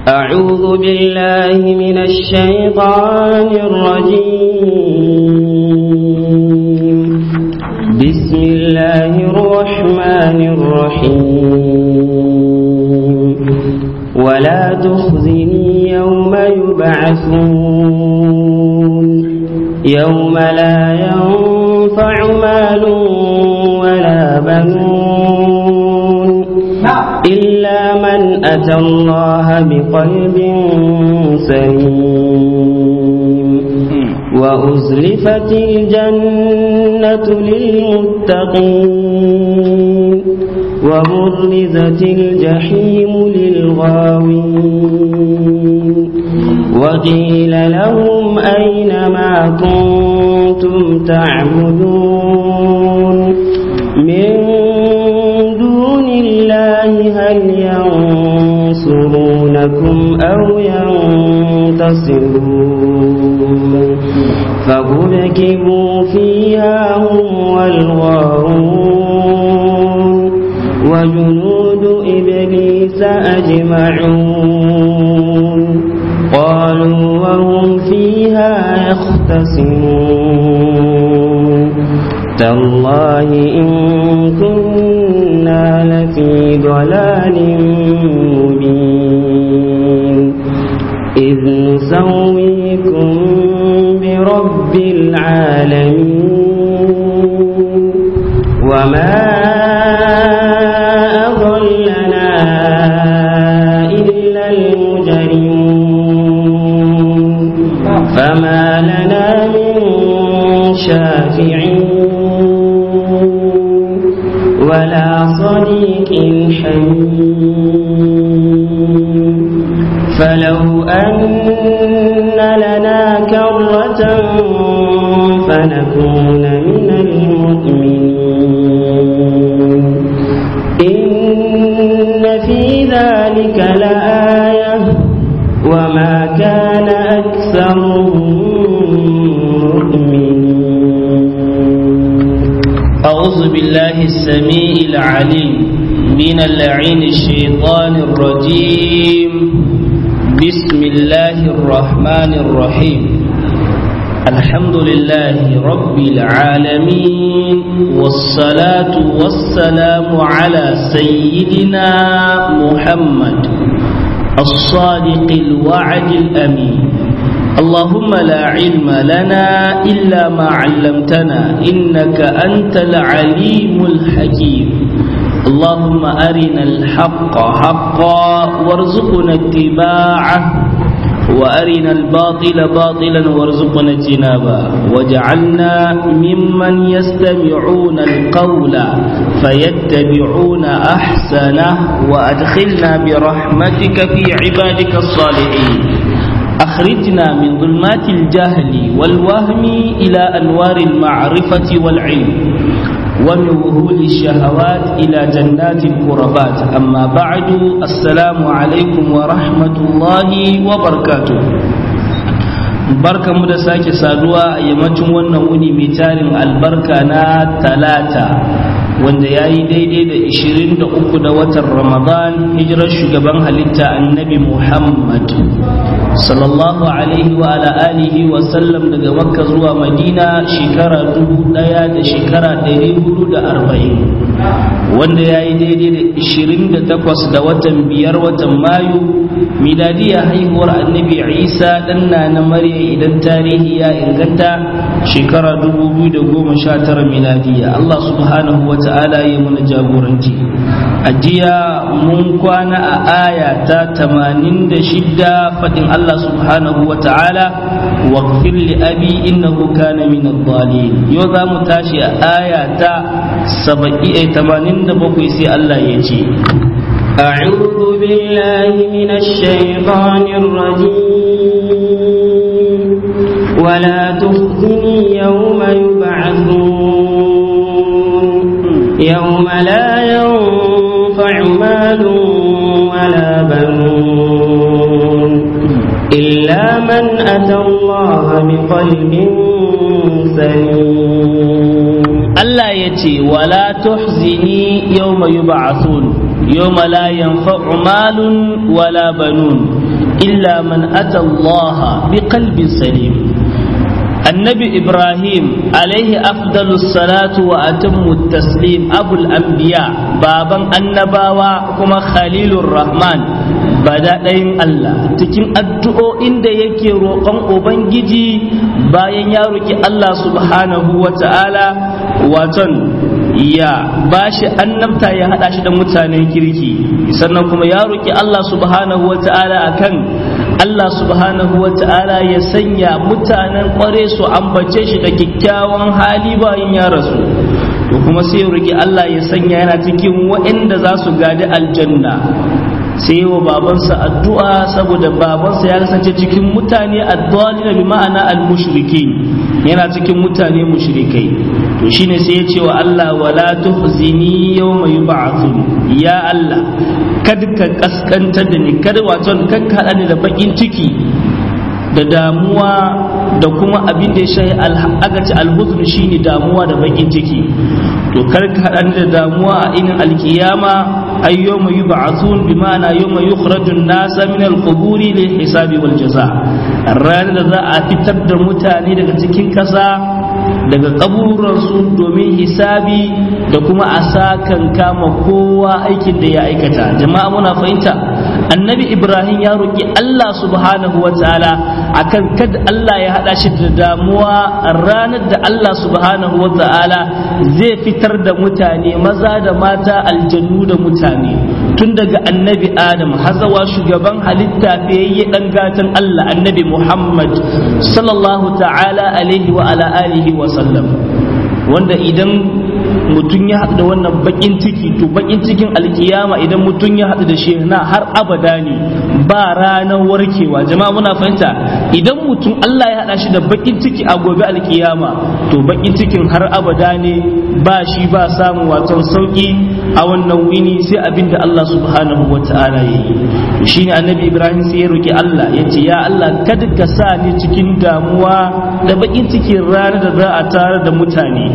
أعوذ بالله من الشيطان الرجيم بسم الله الرحمن الرحيم ولا تخزني يوم يبعثون يوم لا ينفع مال ولا بنون إلا من أتى الله بقلب سليم وأزلفت الجنة للمتقين وبرزت الجحيم للغاوين وقيل لهم أين ما كنتم تعبدون من دون الله هل ينصرونكم أو ينتصرون فكبكبوا فيها هم والغارون وجنود إبليس أجمعون قالوا وهم فيها يختصمون تالله إن كنا لفي ضلال مبين إذ نسويكم برب العالمين وما أضلنا إلا المجرمون فما لنا من شافعين ولا صديق حميم فلو أن لنا كرة فنكون من المؤمنين إن في ذلك لآية وما كان أكثرهم مؤمنين أعوذ بالله السميع العليم من اللعين الشيطان الرجيم بسم الله الرحمن الرحيم الحمد لله رب العالمين والصلاة والسلام على سيدنا محمد الصادق الوعد الأمين اللهم لا علم لنا إلا ما علمتنا إنك أنت العليم الحكيم اللهم أرنا الحق حقا وارزقنا اتباعه وأرنا الباطل باطلا وارزقنا اجتنابه وجعلنا ممن يستمعون القول فيتبعون أحسنه وأدخلنا برحمتك في عبادك الصالحين أخرجنا من ظلمات الجهل والوهم إلى أنوار المعرفة والعلم ومن وهول الشهوات إلى جنات القربات أما بعد السلام عليكم ورحمة الله وبركاته barka mu da sake saduwa a yammacin wannan wuni mai tarin albarka na talata wanda ya yi daidai da 23 da watan ramadan hijirar shugaban halitta annabi muhammad sallallahu alaihi wa ala alihi wa sallam daga makka zuwa madina shekara dubu daya da shekara ɗari hudu da arba'in wanda ya yi daidai da 28 da watan biyar watan mayu miladiya haihuwar annabi isa ɗanna na marya idan tarihi ya inganta shekara 2019 miladiya allah subhanahu wa ta'ala ya muna jagoranci a jiya mun kwana a aya ta 86 faɗin allah subhanahu wa ta'ala واغفر لأبي إنه كان من الضالين يوضا متاشي آية سبعي تمانين دبقي سي الله يجي أعوذ بالله من الشيطان الرجيم ولا تخزني يوم يبعثون يوم لا ينفع مال ولا بنون إلا من أتى الله بقلب سليم Allah ya ce wala tuhzini yawma yub'athun yawma la yanfa'u malun wala banun illa man ata Allah biqalbin salim annabi ibrahim alaihi afdalu salatu wa atammu taslim abul anbiya baban annabawa kuma khalilur rahman bada ɗayin Allah cikin addu'o'in da yake roƙon ubangiji bayan ya roƙi Allah subhanahu wa ta'ala waton ya bashi annabta ya haɗa shi da mutanen kirki sannan kuma ya roƙi Allah subhanahu wa ta'ala akan Allah subhanahu wa ta'ala ya sanya mutanen kware su ambace shi da kyakkyawan hali bayan ya rasu to kuma sai ya roki Allah ya sanya yana cikin waɗanda za su gadi aljanna sai wa babansa addu'a saboda babansa ya kasance cikin mutane addalina bi ma'ana al-mushrikin yana cikin mutane mushrikai to shine sai ya ce wa Allah wala tuhzini yawma yub'athun ya Allah kada ka kaskantar da ni kada wato kan ka ni da bakin ciki da damuwa da kuma abin da ya shahi agaci alhuzun shine damuwa da bakin ciki to kar ka haɗa da damuwa a inin alkiyama ay yawma yub'athun bi ma'ana yawma yukhraju an-nasa min al-quburi lil hisabi wal jaza ranar da za a fitar da mutane daga cikin kasa daga kaburansu domin hisabi da kuma a sakan kama kowa aikin da ya aikata jama'a muna fahimta annabi ibrahim ya roƙi allah subhanahu wa ta'ala akan kada allah ya haɗa shi da damuwa ranar da allah subhanahu wa ta'ala zai fitar da mutane maza da mata aljannu da mutane tun daga annabi adam hazawa shugaban halitta fiyayye dan gatan allah annabi muhammad sallallahu ta'ala alaihi wa ala alihi wa sallam wanda idan mutum ya haɗu da wannan bakin ciki to bakin cikin alkiyama idan mutum ya haɗu da shi na har abada ne ba ranar warkewa jama'a muna fahimta idan mutum Allah ya haɗa shi da bakin ciki a gobe alkiyama to bakin cikin har abada ne ba shi ba samun waton sauki a wannan wini sai abin da Allah subhanahu wa ta'ala ya yi to shine annabi Ibrahim sai ya roki Allah ya ce ya Allah kada ka sa ni cikin damuwa da bakin cikin ranar da za a tare da mutane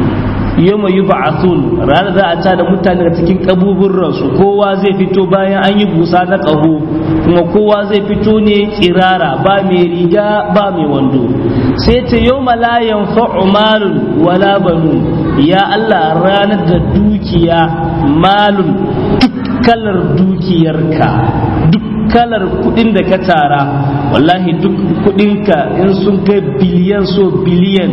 yawma yub'athun ranar za a tada mutane daga cikin kabuburransu kowa zai fito bayan an yi busa na ƙaho kuma kowa zai fito ne tsirara ba mai riga ba mai wando sai ce yawma la yanfa'u malun wala banun ya Allah ranar da dukiya malun duk kalar dukiyarka duk kalar kudin da ka tara wallahi duk kudinka in sun kai biliyan so biliyan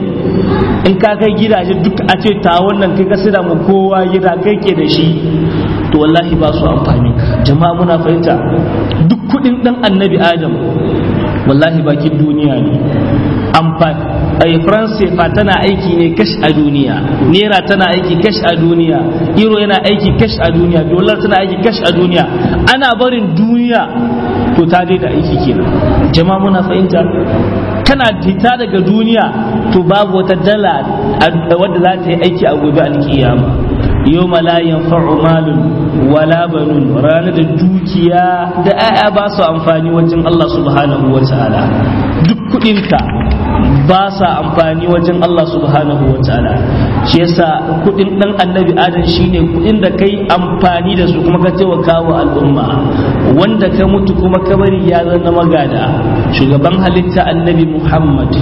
in ka kai gidaje duk a ce ta wannan kai ka sida mu kowa gida kai ke da shi to wallahi ba su amfani jama'a muna fahimta duk kudin dan annabi adam wallahi bakin duniya ne amfani ai france fa tana aiki ne kash a duniya naira tana aiki kash a duniya euro yana aiki kash a duniya dollar tana aiki kash a duniya ana barin duniya to ta da aiki kenan jama'a muna fahimta kana fita daga duniya to babu wata dala wadda za ta yi aiki a gobe alkiyama yau la yanfa'u malun wala banun ranar da dukiya da 'ya'ya ba su amfani wajen Allah subhanahu wa ta'ala duk kudinka ba sa amfani wajen Allah subhanahu wa ta'ala shi yasa kudin dan annabi adam shine kudin da kai amfani da su kuma ka taimaka wa al'umma wanda ka mutu kuma ka bari ya zama magada shugaban halitta annabi Muhammad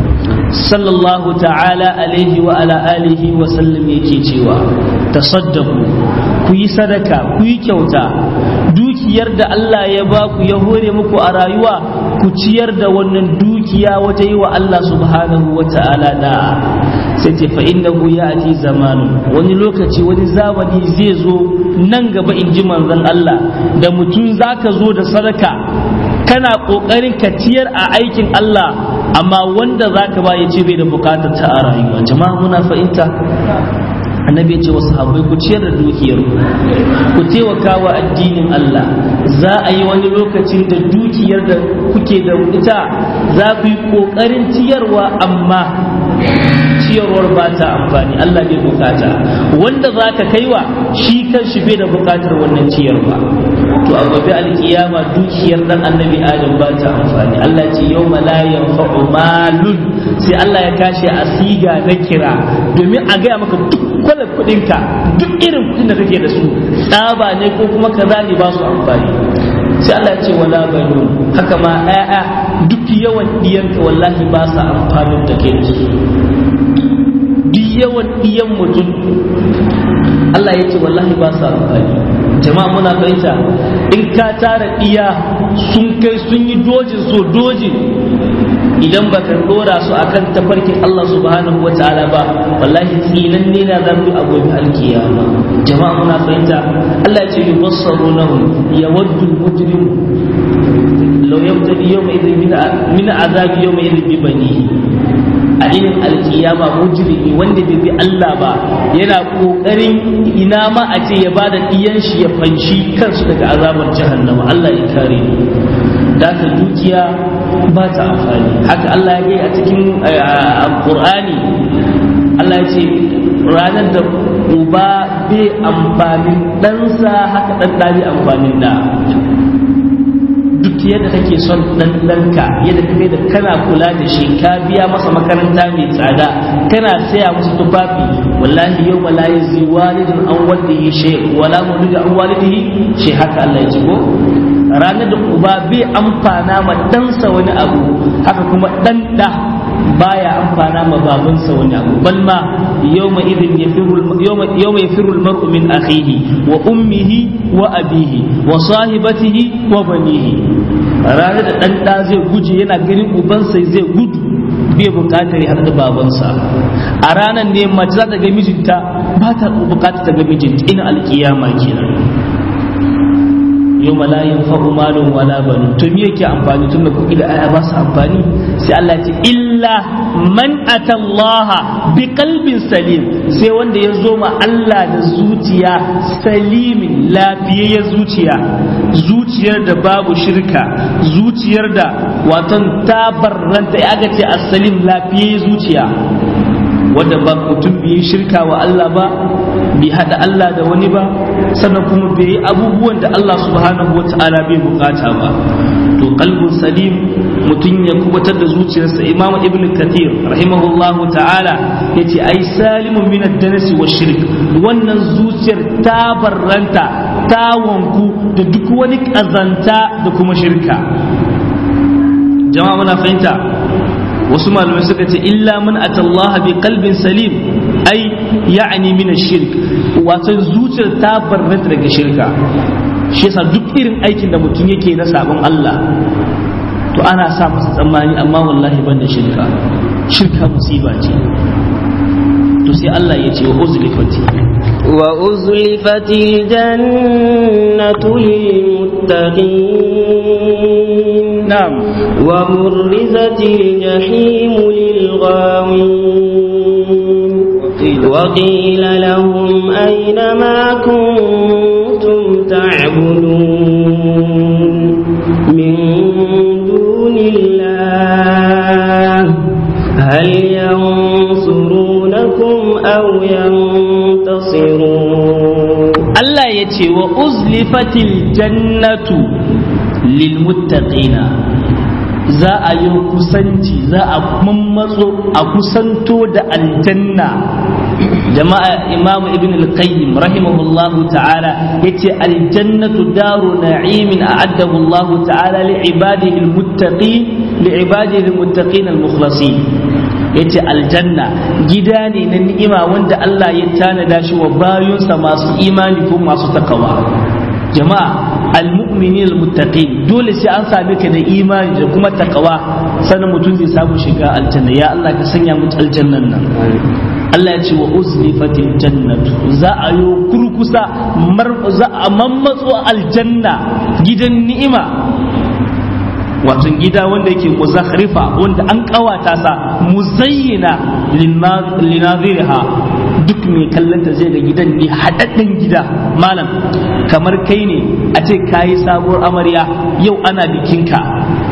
sallallahu ta'ala alaihi wa ala alihi wa sallam yake cewa tasaddaku ku yi sadaka ku yi kyauta dukiyar da Allah ya ba ku ya hore muku a rayuwa ku ciyar da wannan dukiya waje yi wa Allah subhanahu wa ta'ala da sai ce fa innahu ya'ti zamanun wani lokaci wani zamani zai zo nan gaba in ji manzon Allah da mutum zaka zo da sadaka kana kokarin ka ciyar a aikin Allah amma wanda zaka ba ya ce bai da bukatar ta a rayuwa jama'a muna fahimta annabi ya ce wa sahabbai ku ciyar da dukiyar ku taimaka wa addinin Allah za a yi wani lokacin da dukiyar da kuke da ita za ku yi kokarin ciyarwa amma ciyarwar ba ta amfani Allah bai bukata wanda za ka kaiwa shi kan shi bai da bukatar wannan ciyarwa to a gobe alkiyama dukiyar dan annabi adam ba ta amfani Allah ce yau la yanfa'u malun sai Allah ya kashe a siga na kira domin a gaya maka duk kwalar kudinka duk irin kudin da kake da su tsaba ne ko kuma kaza ne ba su amfani sai Allah ya ce wala banun haka ma ƴaƴa duk yawan diyanka wallahi ba sa amfanin da kai da su duk yawan diyan mutum Allah ya ce wallahi ba sa amfani jama'a muna fahimta in ka tara diya sun kai sun yi dojin so dojin idan baka dora su akan tafarkin Allah subhanahu wa ta'ala ba wallahi tsinan ne na zamu a gobe alkiyama jama'a muna fahimta Allah ya ce yubassarunahum yawaddu al-mujrim law yabtadi yawma idhin min azabi yawma idhin bi banihi a irin alkiyama mujrimi wanda bai bi Allah ba yana kokarin ina ma a ce ya bada diyan shi ya fanshi kansu daga azabar jahannama Allah ya kare mu da ka dukiya ba ta amfani haka Allah ya gai a cikin Qur'ani Allah ya ce ranar da uba bai amfanin ɗansa haka ɗan ɗari amfanin da duk yadda kake son dan danka yadda kake da kana kula da shi ka biya masa makaranta mai tsada kana saya masa tufafi wallahi yau la yazi walidun an walidihi shay wala mawlidu an walidihi shay haka Allah ya ce ko ranar da uba bai amfana ma ɗansa wani abu haka kuma ɗan da baya amfana ma babansa wani abu bal ma yawma idin yafiru yawma yafiru almar'u min akhihi wa ummihi wa abihi wa sahibatihi wa banihi ranar da dan da zai guje yana ganin ubansa zai gudu bai bukatar ya da babansa a ranar ne mace za ta ga mijinta ba ta bukatar ta ga mijinta ina alkiyama kenan yau la yanfa'u malun wala banun to me yake amfani tunda kuɗi da aya ba su amfani sai Allah ce illa man atallaha bi qalbin salim sai wanda ya zo ma Allah da zuciya salimin lafiyayyen zuciya zuciyar da babu shirka zuciyar da watan tabarranta ya ga ce as-salim lafiyayyen zuciya wanda ba mutum bai shirka wa Allah ba bai hada Allah da wani ba sannan kuma bai yi abubuwan da Allah subhanahu wata'ala bai bukata ba to qalbun salim mutum ya kubatar da zuciyarsa imam ibn kathir rahimahullahu ta'ala yace ai salimun min ad-danasi wa shirk wannan zuciyar ta barranta ta wanku da duk wani kazanta da kuma shirka jama'a muna fahimta wasu malamai suka ce illa man atallaha bi qalbin salim ai ya'ni min ash-shirk wato zuciyar ta barrata daga shirka shi yasa duk irin aikin da mutum yake na sabon Allah to ana sa masa tsammani amma wallahi ban da shirka shirka musiba ce to sai Allah ya ce wa uzlifati wa uzlifatil jannatu lil na'am وبرزت الجحيم للغاوين وقيل لهم أين ما كنتم تعبدون من دون الله هل ينصرونكم أو ينتصرون Allah ya ce wa uzlifatil jannatu lil muttaqina za a yi kusanci za a mammatso a kusanto da aljanna jama'a imamu ibn al-qayyim rahimahullahu ta'ala yace aljannatu daru na'imin a'addahu Allah ta'ala li ibadihi al-muttaqin li ibadihi al-muttaqin al-mukhlasin yace aljanna gida ne na ni'ima wanda Allah ya tanada shi wa bayunsa masu imani ko masu takawa jama'a almu'minin almuttaqin dole sai an same ka da imani da kuma takawa sannan mutum zai samu shiga aljanna ya Allah ka sanya mu aljannan nan Allah ya ce wa uzlifatil jannatu za a yo kurkusa mar za a mammatso aljanna gidan ni'ima wato gida wanda yake muzakhrifa wanda an kawata sa muzayyina linaziriha duk mai kallonta zai ga gidan ne haɗaɗɗen gida malam kamar kai ne a ce kayi sabuwar amarya yau ana bikinka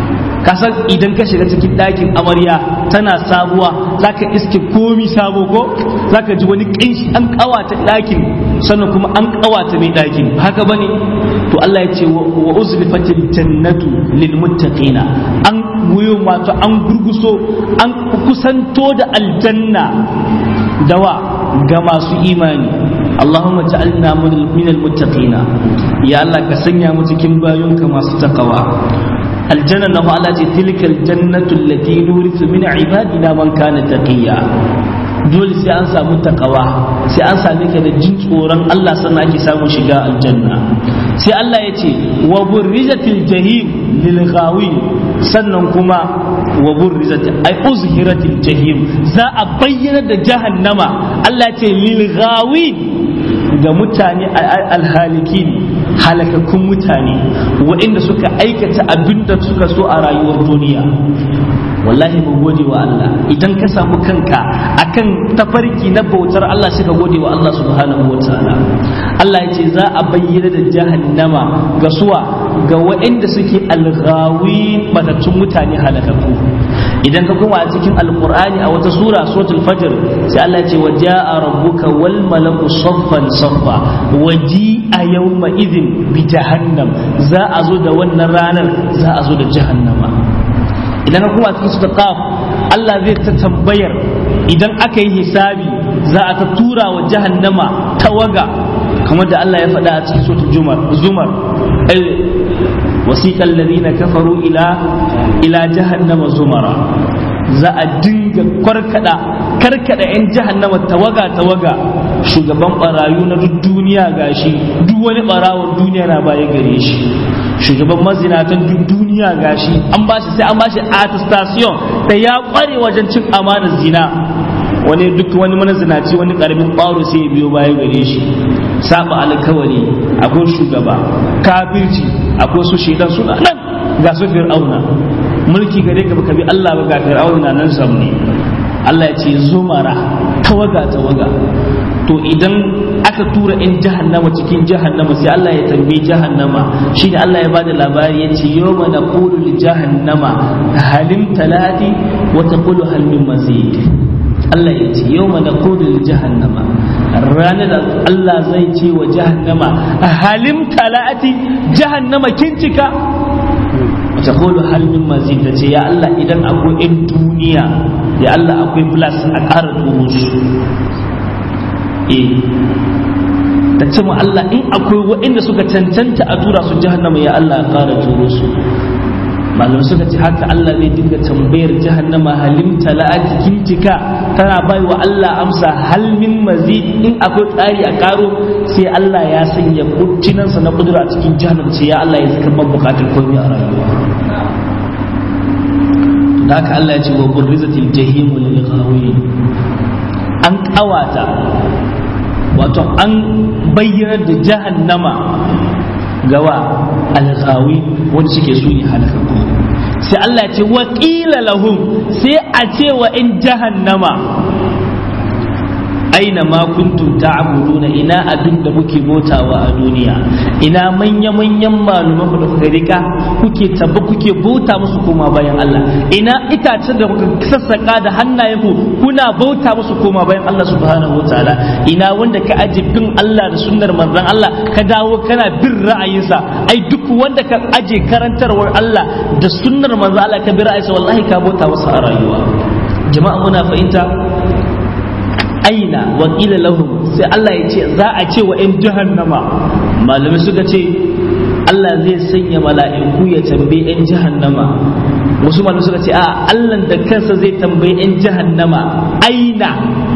kasan idan ka shiga cikin ɗakin amarya tana sabuwa zaka iske komi sabo ko zaka ji wani ƙanshi an ƙawata ɗakin sannan kuma an ƙawata mai ɗakin haka bane to Allah ya ce wa uzlifatil jannatu lil muttaqina an wuyo wato an gurguso an kusanto da aljanna dawa ga masu imani Allahumma ja'alna min al-muttaqina ya Allah ka sanya mu cikin bayonka masu takawa aljanna na Allah ce tilka aljannatu allati nurithu min ibadina man kana taqiya dole sai an samu takawa sai an same ka da jin tsoron Allah sannan ake samun shiga aljanna sai Allah ya ce wa burrizatil jahim lil ghawin sannan kuma wa burrizat ay uzhiratil jahim za a bayyana da jahannama Allah ya ce lil ghawin ga mutane alhalikin halakakkun mutane waɗanda suka aikata abin da suka so a rayuwar duniya wallahi mu gode wa Allah idan ka samu kanka akan tafarki na bautar Allah sai ka gode wa Allah subhanahu wa ta'ala Allah ya ce za a bayyana da jahannama ga suwa ga waɗanda suke alghawi matattun mutane halakakku idan ka kuma a cikin alqur'ani a wata sura suratul fajr sai Allah ya ce wa ja'a rabbuka wal malaku saffan saffa waji a yawma idin bi jahannam za a zo da wannan ranar za a zo da jahannama idan ka kuma cikin su qaf Allah zai ta tambayar idan aka yi hisabi za a ta tura wa jahannama tawaga kamar da Allah ya faɗa a cikin suratul jumar zumar wasiqal ladina kafaru ila ila jahannama zumara za a dinga kwarkada karkada yan jahannama tawaga tawaga shugaban barayu na duk duniya gashi duk wani barawon duniya na baya gare shi shugaban mazinatan duk duniya gashi an bashi sai an bashi attestation da ya kware wajen cin amanar zina wani duk wani manazinaci wani karamin ɓaro sai ya biyo baya gare shi saba alkawari akwai shugaba kafirci akwai su shaidan suna nan ga su fir'auna mulki gare ka baka bi Allah ba ga fir'auna nan samne Allah ya ce zumara tawaga tawaga to idan aka tura in jahannama cikin jahannama sai Allah ya tambaye jahannama shine Allah ya bada labari ya ce yawma naqulu li jahannama halim talati wa taqulu hal min mazid Allah ya ce yawma naqulu li jahannama ranar da Allah zai ce wa jahannama halim talati jahannama kin cika taqulu hal min mazid ta ce ya Allah idan akwai in duniya ya Allah akwai plus a ƙara turo su eh ta ce mu Allah in akwai waɗanda suka cancanta a tura su jahannama ya Allah ya ƙara turo su malamai suka ce haka Allah zai dinga tambayar jahannama halim tala'ati kintika tana bai wa Allah amsa hal min mazid in akwai tsari a karo sai Allah ya sanya kucinansa na kudura a cikin jahannama ce ya Allah ya zaka ban bukatar komai a rayuwa da haka Allah ya ce wa burrizatil jahimu lil ghawin an kawata wato an bayyana da jahannama gawa alghawi wanda suke su ne halakakku sai Allah ce wa qila lahum sai a ce wa in jahannama aina ma kuntum ta'buduna ina abin da kuke bautawa a duniya ina manya manyan maluman ku da kuka rika kuke tabba kuke bauta musu koma bayan Allah ina itacen da kuka sassaka da hannayen ku kuna bauta musu koma bayan Allah subhanahu wataala ina wanda ka aje bin Allah da sunnar manzon Allah ka dawo kana bin ra'ayinsa ai duk wanda ka aje karantarwar Allah da sunnar manzon Allah ka bi ra'ayinsa wallahi ka bauta masa a rayuwa jama'a muna fahimta aina wa qila lahum sai Allah ya ce za a ce wa in jahannama malamai suka ce Allah zai sanya mala'iku ya tambaye in jahannama wasu malamai suka ce a Allah da kansa zai tambaye in jahannama aina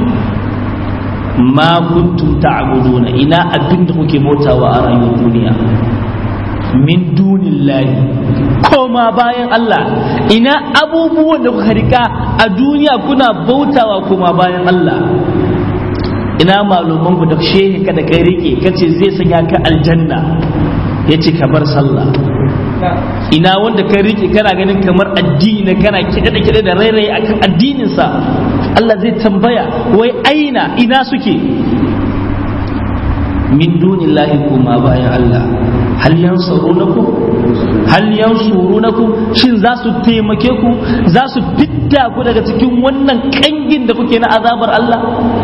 ma kuntum ta'buduna ina abin da kuke bautawa a rayuwar duniya min dunillahi koma bayan Allah ina abubuwan da kuka rika a duniya kuna bautawa koma bayan Allah ina maluman ku da shehi ka da kai rike kace zai sanya ka aljanna yace ka bar sallah ina wanda kai rike kana ganin kamar addini ne kana kide da kide da rairayi akan addinin sa Allah zai tambaya wai aina ina suke min dunillahi kuma bayan Allah hal yansurunakum hal yansurunakum shin za su taimake ku za su fidda ku daga cikin wannan kangin da kuke na azabar Allah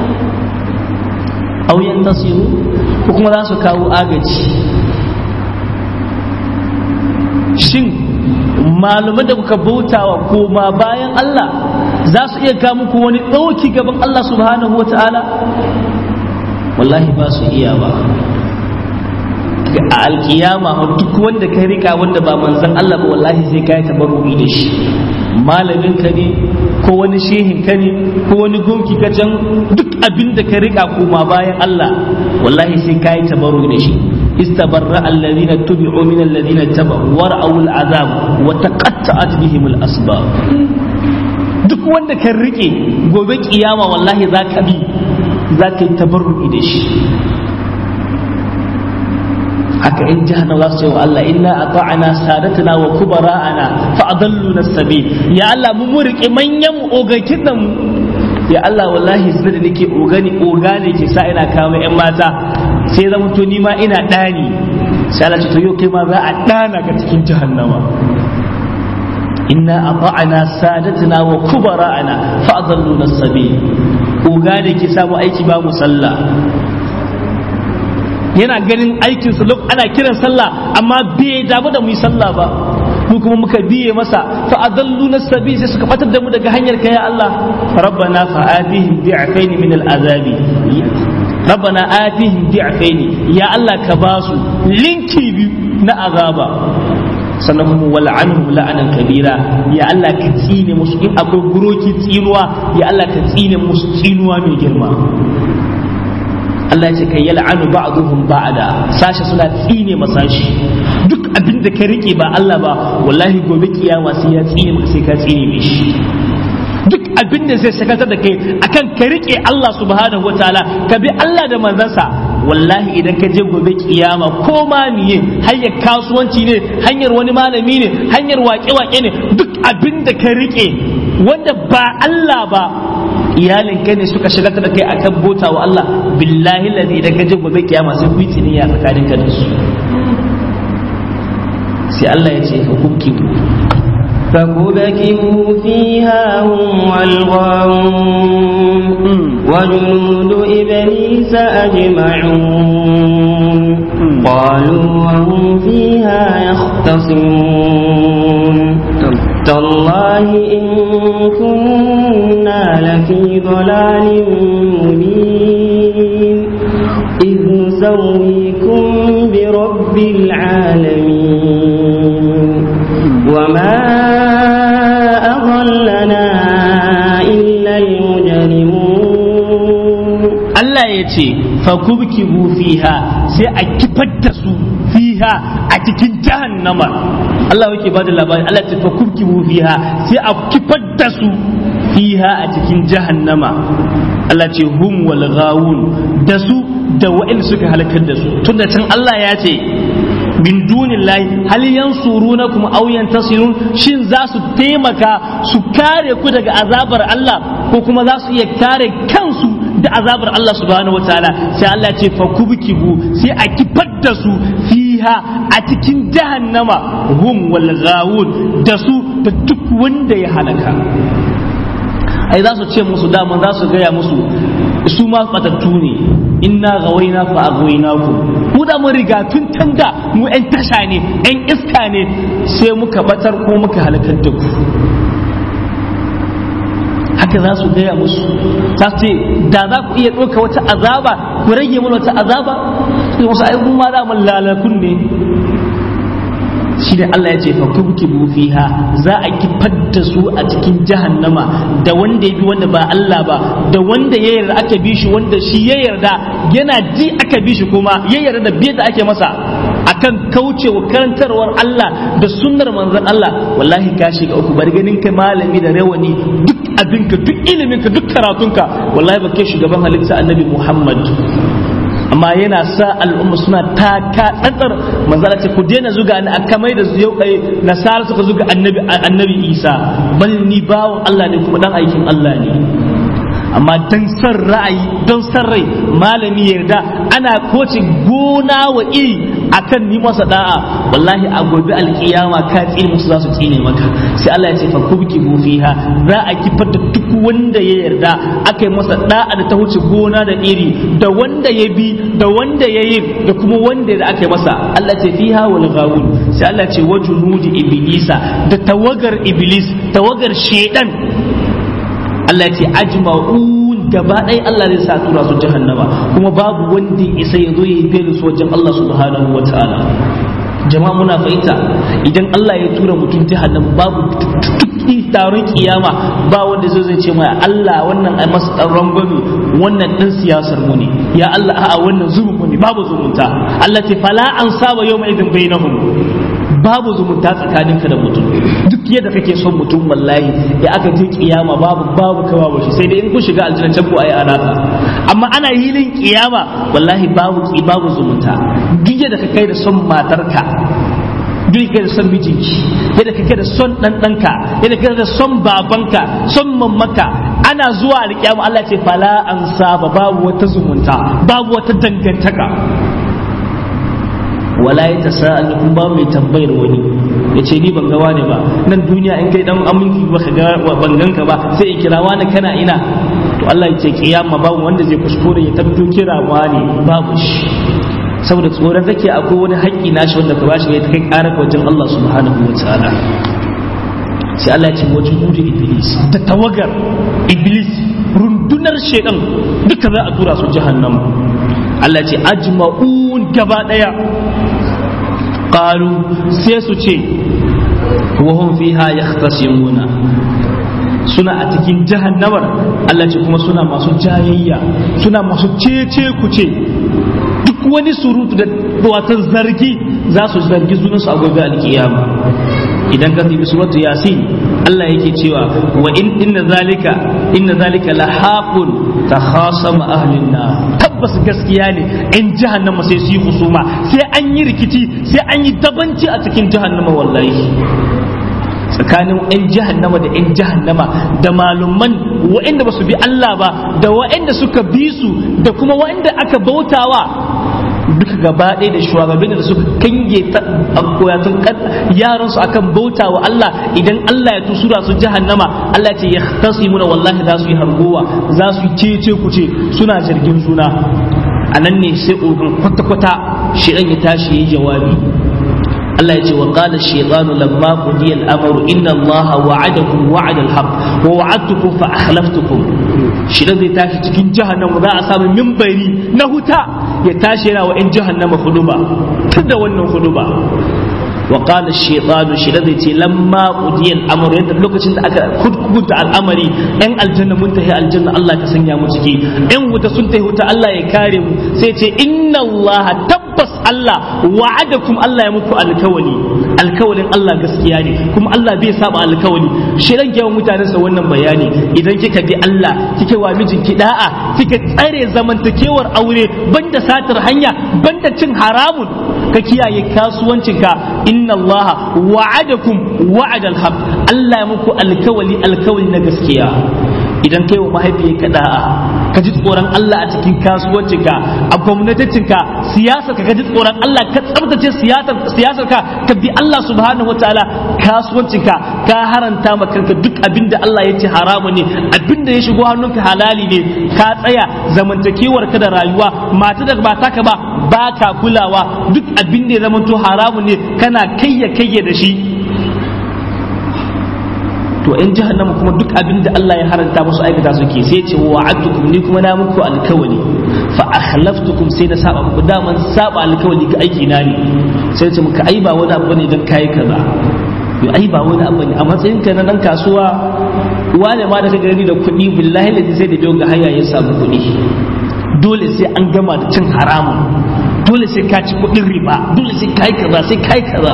aw yantasiru ko kuma za su kawo agaji shin malaman da kuka bautawa koma bayan Allah za su iya kawo muku wani ɗauki gaban Allah subhanahu wa ta'ala wallahi ba su iya ba a alkiyama duk wanda ka rika wanda ba manzan Allah ba wallahi sai ka yi tabarru'i da shi malamin ka ne ko wani shehin ka ne ko wani gunki ka can duk abin da ka rika koma bayan Allah wallahi sai ka yi tabarru'i da shi استبرأ الذين اتبعوا من الذين اتبعوا ورأوا العذاب وتقطعت بهم الأسباب duk wanda kan rike gobe kiyama wallahi za ka bi za ka yi tabarru'i da shi haka in jahannam za su ce wa Allah inna ata'ana sadatana wa kubara'ana fa adalluna sabil ya Allah mu rike manyan mu ogakin nan ya Allah wallahi sai da nake ogani ogane ke sa ina kawo yan mata sai zama to ni ma ina dani sai Allah ce to yau kai ma za a dana ka cikin jahannama inna ata'ana sadatana wa kubara'ana fa adalluna sabil ogane ke samu aiki ba mu sallah yana ganin aikinsa lok ana kiran sallah amma bai damu da mu yi sallah ba mu kuma muka biye masa fa adallu nasabi sai suka batar da mu daga hanyar ka ya Allah rabbana fa atihim bi'afain min al'azabi rabbana atihim bi'afain ya Allah ka ba su linki biyu na azaba sannan kuma wal'anhum la'anan kabira ya Allah ka tsine musu in akwai guroki tsinuwa ya Allah ka tsine musu tsinuwa mai girma Allah ya ce kai yal'anu ba'dhum ba'da sashi suna tsine masashi duk abin da ka rike ba Allah ba wallahi gobe kiyama sai ya tsine maka sai ka tsine mishi duk abin da zai sakatar da kai akan ka rike Allah subhanahu wataala ka bi Allah da manzansa wallahi idan ka je gobe kiyama ko ma miye hanyar kasuwanci ne hanyar wani malami ne hanyar wake-wake ne duk abin da ka rike wanda ba Allah ba iyalin kai ne suka shiga da kai akan bota wa Allah billahi ladhi idan ka je gobe kiyama sai ku yi tsiniya tsakanin ka da su sai Allah ya ce hukunki فكبكبوا فيها هم والغاوون وجنود إبليس أجمعون قالوا وهم فيها يختصمون تالله إن كنا لفي ضلال مبين إذ نسويكم برب العالمين وما أضلنا إلا المجرمون Allah ya ce fakubkibu fiha sai a kifar da su fiha a cikin jahannama Allah yake ba da labari Allah ce fakubkibu fiha sai a kifar da su fiha a cikin jahannama Allah ce hum wal ghawun da su da wa'in suka halakar da su tunda can Allah ya ce min dunillahi hal yansurunakum aw yantasirun shin za su taimaka su kare ku daga azabar Allah ko kuma za su iya kare kansu da azabar Allah subhanahu wataala sai Allah ce fa kubkibu sai a kifar da su fiha a cikin jahannama hum wal ghawun da su da duk wanda ya halaka ai za su ce musu daman za su gaya musu su ma batattu ne inna gawaina fa agwainakum mu da mun riga tun tanda mu yan tasha ne yan iska ne sai muka batar ko muka halakar da ku haka za su gaya musu ta ce da za ku iya ɗauka wata azaba ku rage mana wata azaba sai wasu ai ma da mun lalakun ne shi ne Allah ya ce fa kubkibu fiha za a kifar da su a cikin jahannama da wanda ya bi wanda ba Allah ba da wanda ya yarda aka bi shi wanda shi ya yarda yana ji aka bi shi kuma ya yarda da biyar da ake masa akan kaucewa karantarwar Allah da sunnar manzon Allah wallahi ka shiga uku bar ganin ka malami da rawani duk abinka duk iliminka duk karatunka wallahi ba kai shugaban halitta annabi Muhammad amma yana sa al'umma suna taka tsantsar manzala ce ku daina zuga ni aka mai da yau kai nasara suka zuga annabi annabi Isa bal ni bawon Allah ne kuma dan aikin Allah ne amma dan san ra'ayi don san rai malami yarda ana koci gona wa iri akan ni masa da'a wallahi a gobe alkiyama ka tsine musu za su tsine maka sai Allah ya ce fa kubki fiha za a kifar da duk wanda ya yarda aka yi masa da'a da ta wuce gona da iri da wanda ya bi da wanda ya yi da kuma wanda da aka yi masa Allah ce fiha wal ghawun sai Allah ce wa junudi iblisa da tawagar iblis tawagar shedan Allah ce ajma'un gaba ɗaya Allah zai sa tura su jahannama kuma babu wanda isa ya zo ya yi belin su wajen Allah subhanahu wa ta'ala jama'a muna fahimta idan Allah ya tura mutum jahannama babu tuki taron kiyama ba wanda zai zai ce mai Allah wannan ai masa dan rangwame wannan dan siyasar mu ne ya Allah a'a wannan zumun mu ne babu zumunta Allah ce fala an saba yawma idin bainahum babu zumunta tsakaninka da mutum duk yadda kake son mutum wallahi ya aka je kiyama babu babu kawa ba shi sai dai in kun shiga aljanna can ku ayi alaka amma ana hilin kiyama wallahi babu babu zumunta duk yadda ka kai da son matarka duk yadda son mijinki yadda kake da son dan danka yadda kake da son babanka son mamaka ana zuwa alkiyama Allah ce fala an saba babu wata zumunta babu wata dangantaka wala ya tasa'al kun ba mai tambayar wani ya ce ni ban ga wani ba nan duniya in kai dan aminci ba ka ga ban ganka ba sai ya kira wani kana ina to Allah ya ce kiyama babu wanda zai kuskure ya tabbato kira wani babu shi saboda tsoron kake akwai wani haƙƙi nashi wanda ka bashi ya kai ƙara wajen Allah subhanahu wa ta'ala sai Allah ya ce wajen hudu iblis da tawagar iblis rundunar shedan duka za a tura su jahannama Allah ce ajma'un gaba daya qalu sai su ce wa hum fiha yahtasimuna suna a cikin jahannamar Allah ce kuma suna masu jayayya suna masu cece kuce duk wani surutu da watan zargi za su zargi sunansu a gobe alkiyama idan ka tafi suratu yasin Allah yake cewa wa in inna zalika inna zalika la haqun takhasama ahlin nar tabbas gaskiya ne in jahannama sai su yi husuma sai an yi rikici sai an yi dabanci a cikin jahannama wallahi tsakanin 'yan jahannama da 'yan jahannama da malumman wa'anda ba su bi Allah ba da wa'anda suka bi su da kuma wa'anda aka bautawa duka gaba ɗaya da shugabannin da suka kange koyatun yaran su akan bauta wa Allah idan Allah ya tusura su jahannama Allah ce ya tasimuna wallahi za su yi hargowa za su yi cece kuce suna jirgin juna a nan ne sai ogan kwata-kwata shi ya tashi yi jawabi Allah ya ce wa qala shaytanu lamma qudiya al-amru inna Allah wa'adakum wa'ada al-haq wa wa'adtukum fa akhlaftukum shi zai tashi cikin jahannama za a samu mimbari na huta ya tashi yana wa in jahannama huduba tun da wannan huduba wa qala shaytanu shi zai ce lamma qudiya al-amru yadda lokacin da aka hukunta al'amari yan aljanna mun tahi aljanna Allah ka sanya mu ciki yan wuta sun tahi wuta Allah ya kare mu sai ce inna Allah tabbas Allah wa'adakum Allah ya muku alkawali alkawalin Allah gaskiya ne kuma Allah bai saba alkawali shi ran yawan mutanen sa wannan bayani idan kika bi Allah kike wa mijinki da'a kika tsare zamantakewar aure banda satar hanya banda cin haramun ka kiyaye kasuwancinka inna Allah wa'adakum wa'adal haq Allah ya muku alkawali alkawali na gaskiya idan kai wa mahaifiyarka da'a ka ji tsoron Allah a cikin kasuwancinka a gwamnatacinka siyasar ka ji tsoron Allah ka tsabtace siyasar ka ka bi Allah subhanahu wataala kasuwancinka ka haranta ma kanka duk abin da Allah ya ce haramu ne abin da ya shigo hannunka halali ne ka tsaya zamantakewar ka da rayuwa mata da ba taka ba ba ka kulawa duk abin da ya zamanto haramu ne kana kayya kayya da shi to in jahannama kuma duk abin da Allah ya haranta musu aikata suke sai ce wa wa'adtukum ni kuma na muku alkawali fa akhlaftukum sai na saba muku daman saba alkawali ga aiki na ne sai ce muka ai ba wani abu ne dan kai kaza yo ai ba wani abu ne a matsayin ka na dan kasuwa wane ma da ka gani da kuɗi billahi da sai da biyo ga hanya ya samu kuɗi dole sai an gama da cin haramun dole sai ka ci kuɗin riba dole sai kai kaza sai kai kaza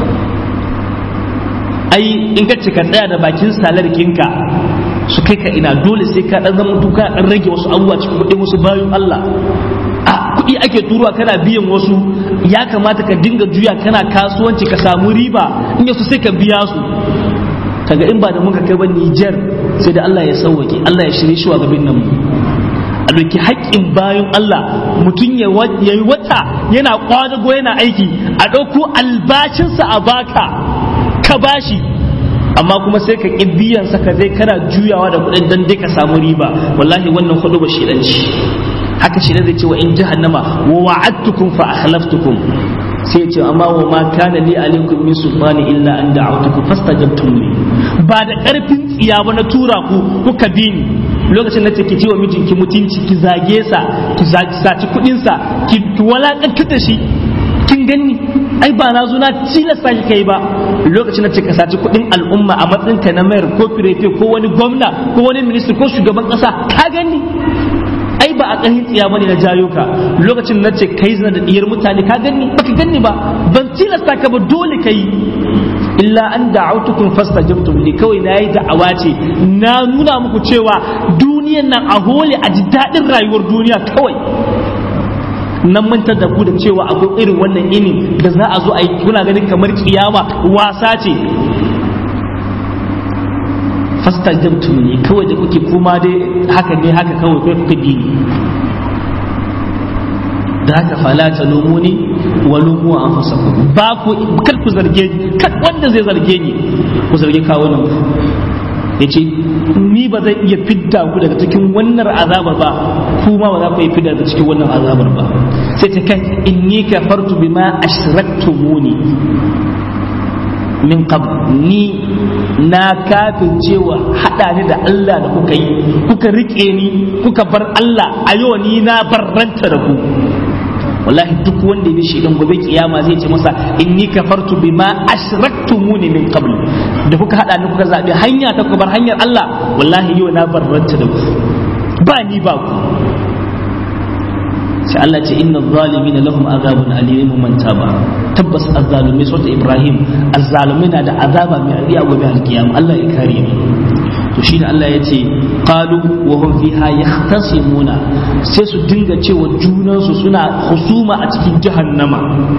ai in ka cika tsaya da bakin salar kinka su kai ka ina dole sai ka dan zama duka dan rage wasu abubuwa cikin kuɗi wasu bayan Allah a kuɗi ake turuwa kana biyan wasu ya kamata ka dinga juya kana kasuwanci ka samu riba in yasu sai ka biya su kaga in ba da muka kai ba Niger sai da Allah ya sauwake Allah ya shirye shi wa gabin nan a ɗauki haƙƙin bayan Allah mutum ya yi wata yana ƙwadago yana aiki a ɗauko albashinsa a baka ka bashi amma kuma sai ka ƙi biyan sa ka zai kana juyawa da kuɗin dan dai ka samu riba wallahi wannan kuɗi ba shidanci haka shi zai ce wa in jahannama wa wa'adtukum fa akhlaftukum sai ya ce amma wa ma kana li alaikum min sultani illa an da'awtukum fastajabtum li ba da karfin tsiya ba na tura ku kuka bi ni lokacin da take wa mijinki mutunci ki zage sa ki saci kudin sa ki walakantar da shi kin gani ai ba na zo na tilasta shi kai ba lokacin da ka saci kudin al'umma a matsayin ka na mayar ko firefe ko wani gwamna ko wani ministry ko shugaban kasa ka gani ai ba a ƙarfin tsiya bane na jayo ka lokacin na ce kai zina da diyar mutane ka gani baka gani ba ban tilasta ka ba dole kai illa an da'autukum fastajabtum li kawai na yi da'awa ce na nuna muku cewa duniyan nan a hole a ji daɗin rayuwar duniya kawai nan mantar da ku da cewa akwai irin wannan ini da za a zo a yi kuna ganin kamar kiyama wasa ce fastajabtum ne kawai da kuke kuma dai haka ne haka kawai kai kuka bi ni da haka fala ta lumuni wa lumu anfusakum ba ku kar ku zarge ni kar wanda zai zarge ni ku zarge kawo nan yace ni ba zan iya fidda ku daga cikin wannan azabar ba kuma ba za ku iya fidda daga cikin wannan azabar ba sai ta kai inni kafartu bima ashraktumuni min qabl ni na kafin cewa hada ni da Allah da kuka yi kuka rike ni kuka bar Allah a yau ni na barranta da ku wallahi duk wanda ya shi dan gobe kiyama zai ce masa inni kafartu bima ashraktumuni min qabl da kuka hada ni kuka zabi hanya ta ku bar hanyar Allah wallahi yau na barranta da ku ba ni ba ku sai Allah ce inna zalimina lahum azabun alim man taba tabbas azzalumi sota Ibrahim azzalumi na da azaba mai aliya gobe alkiyama Allah ya kare mu to shi da Allah ya ce qalu wa hum fiha yahtasimuna sai su dinga cewa junansu suna husuma a cikin jahannama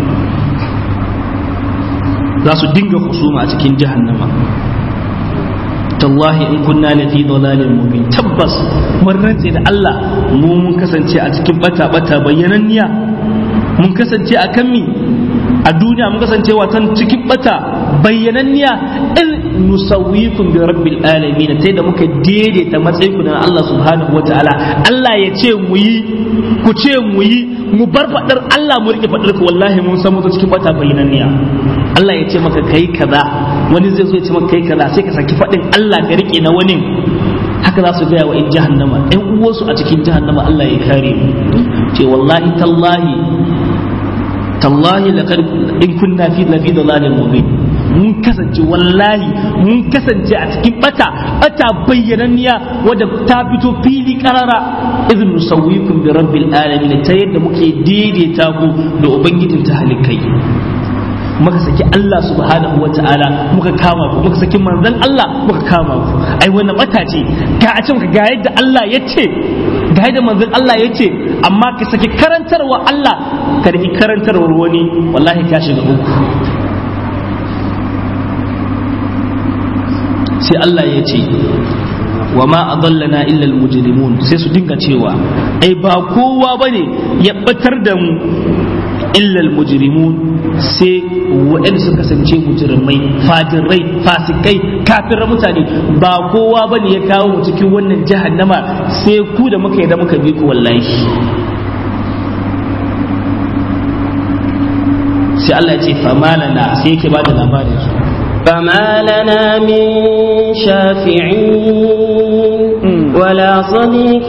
za su dinga husuma a cikin jahannama tallahi in kunna la fi dalalin mubin tabbas mun rantse da Allah mu mun kasance a cikin bata bata bayyananniya mun kasance a kan mi a duniya mun kasance watan cikin bata bayyananniya in nusawwikum bi rabbil alamin ta da muka daidaita matsayin ku da Allah subhanahu wataala Allah ya ce mu yi ku ce mu yi mu bar fadar Allah mu rike fadar ku wallahi mun san mutu cikin bata bayyananniya Allah ya ce maka kai kaza wani zai zo ya ce maka kai kaza sai ka saki fadin Allah ka rike na wani haka za su gaya wa in jahannama ɗan uwansu a cikin jahannama Allah ya kare mu ce wallahi tallahi tallahi laqad in kunna fi lafi dalalin mubin mun kasance wallahi mun kasance a cikin bata bata bayyananniya wadda ta fito fili karara izin nusawwikum bi rabbil alamin ta yadda muke daidaita ku da ubangijin ta halikai muka saki Allah subhanahu wa ta'ala muka kama ku muka saki manzon Allah muka kama ku ai wannan bata ce ga a can ga yadda Allah ya ce ga yadda manzon Allah ya ce amma ka saki karantarwa Allah ka riki karantarwar wani wallahi ka shiga uku sai Allah ya ce wa ma adallana illa almujrimun sai su dinga cewa ai ba kowa bane ya batar da mu illa almujrimun sai waɗanda suka kasance mujrimai fajirai fasikai kafirar mutane ba kowa bane ya kawo mu cikin wannan jahannama sai ku da muka yi da muka bi ku wallahi sai Allah ya ce famalana sai yake bada labarin su فما لنا من شافعين ولا صديق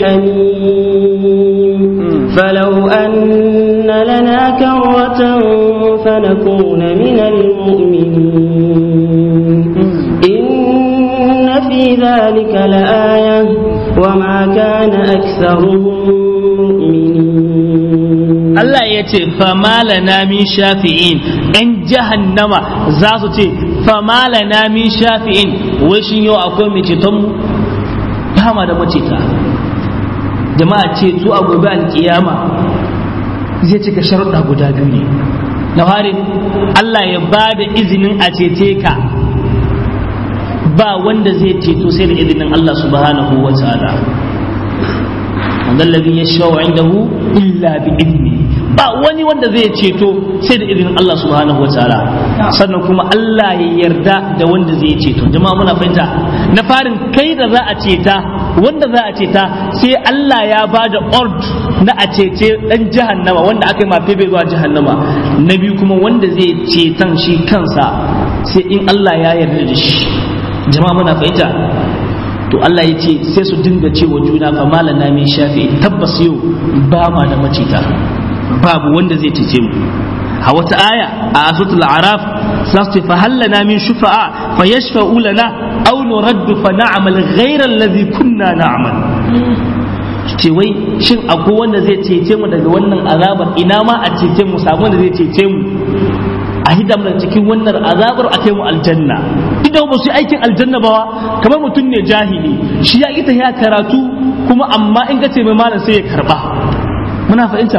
حميم فلو أن لنا كرة فنكون من المؤمنين إن في ذلك لآية وما كان أكثرهم مؤمنين Allah ya ce famalana min shafi'in ‘yan jahannama za su ce famalana min shafi'in wai shin yau akwai mai cetonmu ba ma da maceta jama'a ce su a gobe alkiyama zai cika sharuɗa guda biyu ne na farin Allah ya ba da izinin a cece ka ba wanda zai ceto sai da izinin Allah subhanahu wa ta'ala man alladhi yashfa'u indahu illa bi idni ba wani wanda zai ceto sai da izinin Allah subhanahu wa ta'ala sannan kuma Allah ya yarda da wanda zai ceto jama'a muna fahimta na farin kai da za a ceta wanda za a ceta sai Allah ya ba da ord na a cece dan jahannama wanda aka yi mafi bai zuwa jahannama na biyu kuma wanda zai cetan shi kansa sai in Allah ya yarda da shi jama'a muna fahimta to Allah ya ce sai su dinga cewa juna fa malana min shafi tabbas yau ba ma da macita babu wanda zai cece mu a wata aya a asutul araf za su ce fa hallana min shufa'a fa yashfa'u lana aw nuraddu fa na'mal ghayra alladhi kunna na'mal ce wai shin akwai wanda zai cece mu daga wannan azabar ina ma a cece mu samu wanda zai cece mu a hidam da cikin wannan azabar a kai mu aljanna idan ba su aikin aljanna ba kamar mutum ne jahili shi ya ita ya karatu kuma amma in ka ce mai malam sai ya karba muna fahimta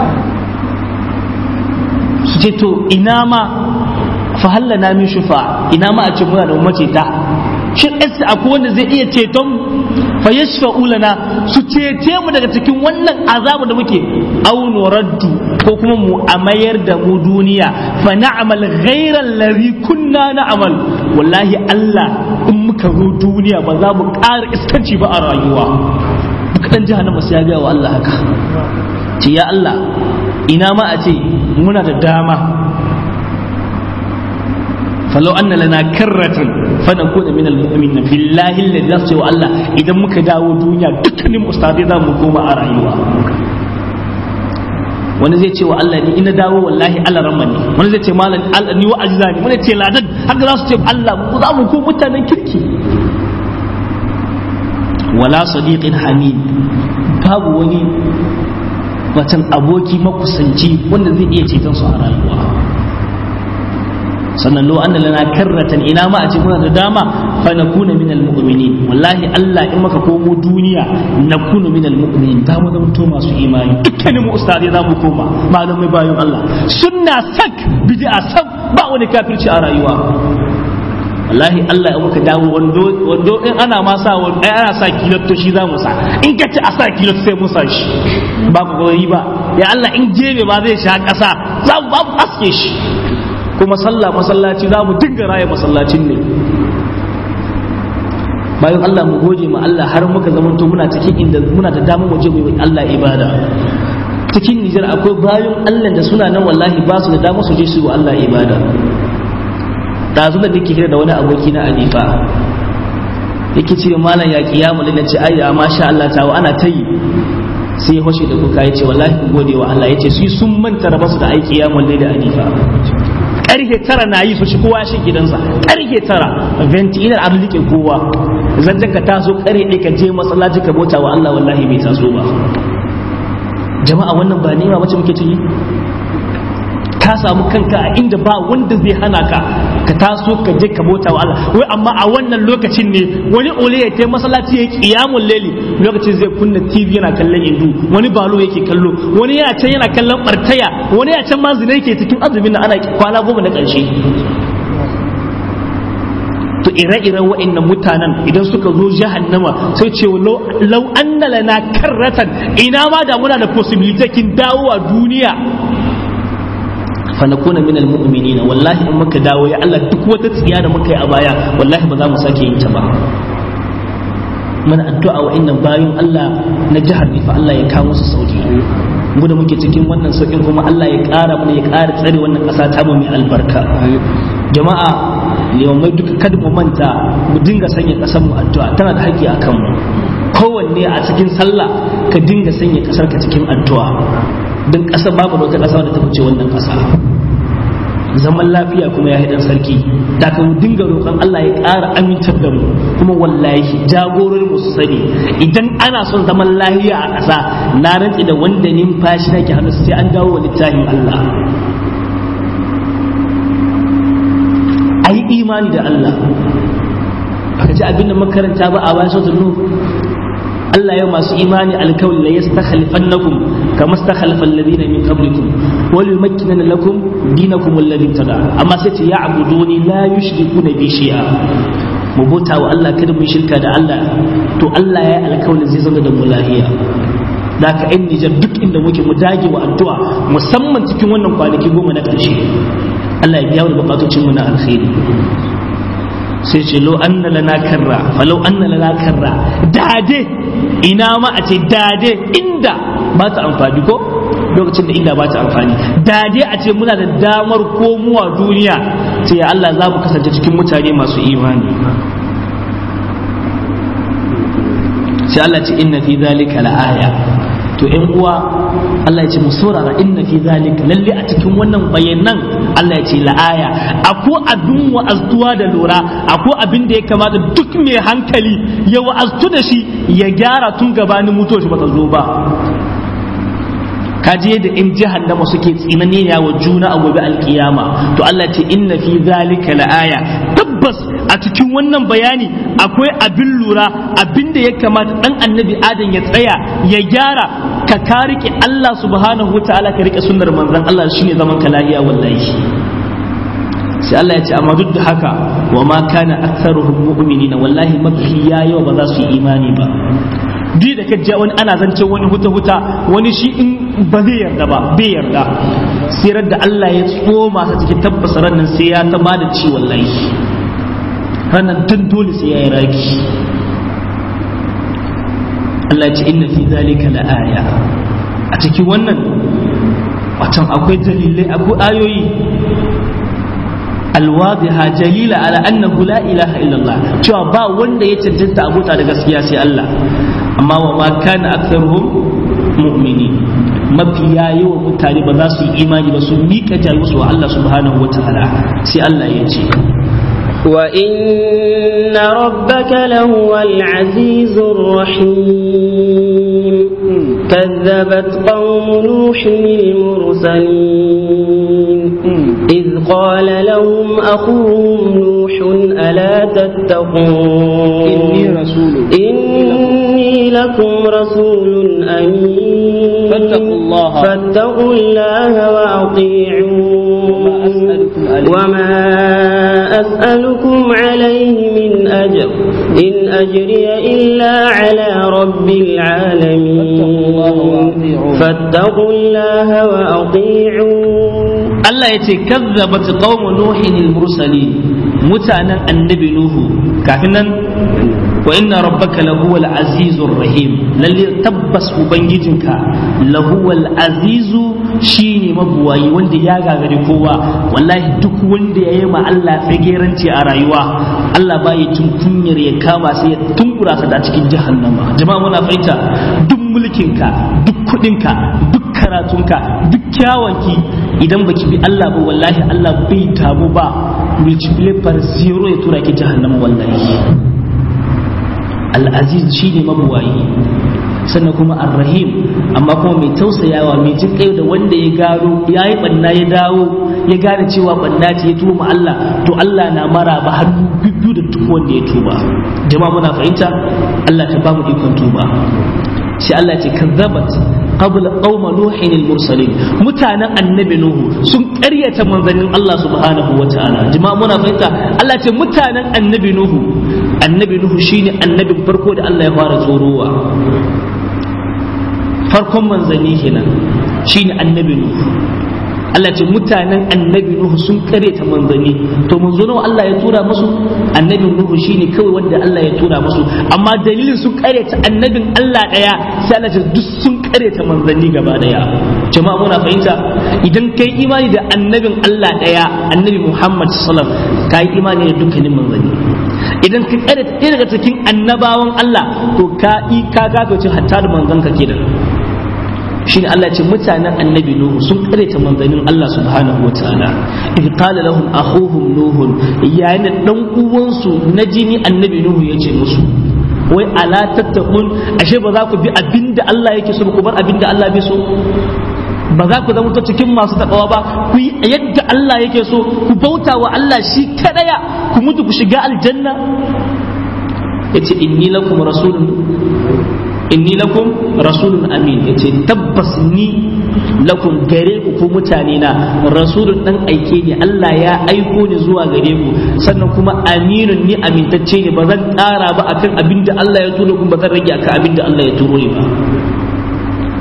su ce to ina ma fa hallana min shufa ina ma a ce muna da maceta shin ɗansa akwai wanda zai iya ceton fa yashfa'u lana su cece mu daga cikin wannan azabu da muke aw nuraddu ko kuma mu amayar da mu duniya fa na'mal ghayra allazi kunna na'mal wallahi Allah in muka zo duniya ba za mu ƙara iskanci ba a rayuwa duk dan jahannama sai ya ga wa Allah haka ce ya Allah ina ma a ce muna da dama falau anna lana karratan fanakuna min almu'minin billahi alladhi zasu wa Allah idan muka dawo duniya dukkanin ustadai za mu koma a rayuwa wani zai ce wa Allah ni ina dawo wallahi Allah ramma ne wani zai ce malam Allah ni wa'azi zani wani ce ladan haka za su ce Allah mu za mu ko mutanen kirki wala sadiqin hamid babu wani watan aboki makusanci wanda zai iya ceton su a rayuwa sannan lo anna lana karratan ina ma a ce muna da dama fa nakuna min almu'minin wallahi Allah in maka komo duniya nakunu min almu'minin da mu zama to masu imani dukkanin mu ustadai za mu koma malamai bayan Allah sunna sak bid'a sak ba wani kafirci a rayuwa wallahi Allah ya muka dawo wando wando in ana ma sa wando ai ana sa kilotto shi za mu sa in ka ce a sa kilotto sai mu sa shi ba ku gori ba ya Allah in jebe ba zai sha kasa za mu ba mu aske shi kuma sallah masallaci za mu dinga raya masallacin ne bayan Allah mu goje ma Allah har muka zamanto muna cikin inda muna da damar waje mu yi Allah ibada cikin Nijar akwai bayan Allah da suna nan wallahi ba su da damar su je su yi Allah ibada dazu da nake hira da wani aboki na Alifa yake ce malam ya kiyamu na ce ayya masha Allah tawo ana ta yi sai ya hoshe da kuka yace wallahi ku gode wa Allah yace su sun manta da basu da aiki ya mulle da Alifa karfe tara na yi su shi kowa shi gidansa karfe tara venti ina an rike kowa zan ka taso kare ɗaya ka je masallaci ka bauta wa Allah wallahi bai taso ba jama'a wannan ba nema mace muke ciki ka samu kanka a inda ba wanda zai hana ka ka taso ka je ka bauta wa Allah wai amma a wannan lokacin ne wani ole ya kai masallaci ya kiyamul laili lokacin zai kunna TV yana kallon indu wani balo yake kallo wani yana can yana kallon bartaya wani yana can ma zina yake cikin azumin nan ana kwana goma na ƙarshe to ire-iren wa'annan mutanen idan suka zo jahannama sai ce lau anna lana karratan ina ma da muna da possibility kin dawo a duniya fanakuna min almu'minina wallahi in muka dawo ya Allah duk wata tsiya da muka yi a baya wallahi ba za mu sake yin ta ba mana addu'a wa innan bayin Allah na jihar Nifa Allah ya kawo su sauki mu da muke cikin wannan saukin kuma Allah ya ƙara mana ya ƙara tsare wannan ƙasa ta mu mai albarka jama'a limamai duka kada mu manta mu dinga sanya ƙasar mu addu'a tana da haƙƙi akan mu kowanne a cikin sallah ka dinga sanya ƙasar ka cikin addu'a don ƙasar babu wata ƙasa da ta fice wannan ƙasa zaman lafiya kuma ya dan sarki da ka dinga roƙon Allah ya ƙara amintar da mu kuma wallahi jagororin mu su sani idan ana son zaman lafiya a ƙasa na rantsi da wanda numfashi nake hannu sai an dawo wa littafin Allah a yi imani da Allah baka ji abin da makaranta ba a bayan sautin nuhu Allah yau masu imani alkawli la yastakhlafannakum kama stakhlafa alladhina min qablikum wa yumakkinana lakum dinakum alladhi tada amma sai ce ya'buduni la yushrikuna bi shay'a mu bauta wa Allah kada mu shirka da Allah to Allah ya alkawli zai zama da mu lahiya da ka yan Nijar duk inda muke mu dage wa addu'a musamman cikin wannan kwanaki goma na ƙarshe Allah ya biya wa bukatocin mu na alkhairi sai ce lo anna lana karra falau anna lana karra dade ina ma a ce dade inda ba ta amfani ko lokacin da inda ba ta amfani dade a ce muna da damar komowa duniya sai Allah za mu kasance cikin mutane masu imani sai Allah ce inna fi zalika la'aya to ƴan uwa Allah ya ce mu saurara inna fi zalika lalle a cikin wannan bayanan Allah ya ce la'aya akwai abin wa'aztuwa da lura akwai abin da ya kamata duk mai hankali ya wa'aztu da shi ya gyara tun gabanin mutuwar shi bata zo ba kaji yadda in jahannama suke tsinane ya wa juna a gobe alkiyama to Allah ce inna fi zalika la'aya tabbas a cikin wannan bayani akwai abin lura abin da ya kamata dan annabi adam ya tsaya ya gyara ka ka rike Allah subhanahu wa ta'ala ka rike sunnar manzon Allah shine zaman ka lahiya wallahi sai Allah ya ce amma duk da haka wa ma kana aktharuhum mu'minina wallahi mafi yawa ba za su yi imani ba duk da kaji wani ana zancen wani huta huta wani shi in ba zai yarda ba bai yarda sirar da Allah ya tsoma ta cikin tabbasa rannan sai ya ta bada ci wallahi ranar tun dole sai ya yi raki Allah ce inna fi zalika la aya a cikin wannan watan akwai dalilai akwai ayoyi alwadiha jalila ala annahu la ilaha illallah cewa ba wanda ya cancanta abota da gaskiya sai Allah amma wa ma kana aktharuhum mu'mini mafi yawa mutane ba za su yi imani ba su miƙa jarusu wa Allah subhanahu wa ta'ala sai Allah ya ce وإن ربك لهو العزيز الرحيم كذبت قوم نوح المرسلين إذ قال لهم أخوهم نوح ألا تتقون إني رسول إني لكم رسول أمين فاتقوا الله فاتقوا الله وأطيعون وما أسألكم عليه من أجر إن أجري إلا على رب العالمين فاتقوا الله وأطيعون Allah ya ce kazzabat qaumu nuhin al-mursalin mutanen annabi nuhu kafin nan wa inna rabbaka lahuwal azizur rahim lalle tabbas ubangijinka lahuwal azizu shine mabuwayi wanda ya gagari kowa wallahi duk wanda ya yi ma Allah tsageranci a rayuwa Allah ba ya tun kunyar ya kama sai ya tunkura sa da cikin jahannama jama'a muna fahimta duk mulkinka duk kudinka duk karatunka duk kyawanki idan baki bi Allah ba wallahi Allah bai tabu ba multiply par zero ya tura ki jahannama wallahi al-aziz shine mabuwayi sannan kuma ar-rahim amma kuma mai tausayawa mai jin kai da wanda ya gano ya yi banna ya dawo ya gane cewa banna ce ya tuba ma Allah to Allah na mara ba hannu biyu da duk wanda ya tuba jama'a muna fahimta Allah ta ba mu ikon tuba sai Allah ce kazzabat qabla qauma nuhin al-mursalin mutanen annabi nuhu sun ƙaryata manzannin Allah subhanahu wataala jama'a muna fahimta Allah ce mutanen annabi nuhu annabi nuhu shine annabin farko da Allah ya fara tsorowa farkon manzanni kenan shine annabi nuhu Allah ce mutanen annabi Nuhu sun kare ta manzanni to manzo nawa Allah ya tura musu annabin Nuhu shine kawai wanda Allah ya tura musu amma dalilin sun kare ta annabin Allah daya sai Allah ce duk sun kare ta manzanni gaba daya jama'a muna fahimta idan kai imani da annabin Allah daya annabi Muhammad sallallahu alaihi wasallam kai imani da dukkanin manzanni idan ka kare ta ɗaya daga cikin annabawan Allah to ka yi ka gagoce hatta da manzon ka kenan shine Allah ce mutanen annabi Nuhu sun kareta manzannin Allah subhanahu wa ta'ala idh qala lahum akhuhum Nuhu yayin da dan uwansu na jini annabi Nuhu yace musu wai ala tattaqun ashe ba za ku bi abinda Allah yake so ku bar abinda Allah bai so ba za ku zama cikin masu takawa ba ku yi yadda Allah yake so ku bauta wa Allah shi kadaya ku mutu ku shiga aljanna yace inni lakum rasulun inni lakum rasulun amin yace tabbas ni lakum gare ku ku mutane na rasulun dan aike ne Allah ya aiko ni zuwa gare ku sannan kuma aminun ni amintacce ne ba zan ƙara ba akan abin da Allah ya turo ku ba zan rage akan abin da Allah ya turo ni ba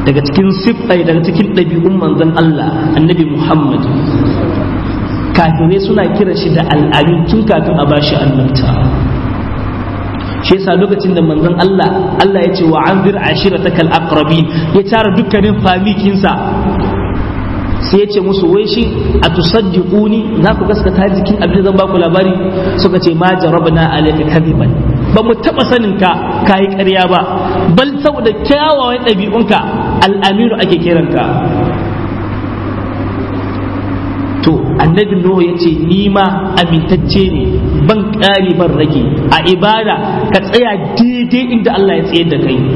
daga cikin siffai daga cikin ɗabi'un manzon Allah annabi Muhammad kafirai suna kira shi da al'amin tun kafin a bashi annabta shi yasa lokacin da manzon Allah Allah ya ce wa anzir ashiratakal aqrabin ya tara dukkanin famikinsa sai ya ce musu wai shi a tusaddiquni za ku gaskata jikin abin da zan baku labari suka ce ma jarabna alayka kadiban ba mu taba sanin ka kayi ƙarya ba bal saboda kyawawan ɗabi'unka al'amiru ake kiranka to annabi nuhu ya ce ni ma amintacce ne ban ƙari ban rage a ibada ka tsaya daidai inda Allah ya tsayar da kai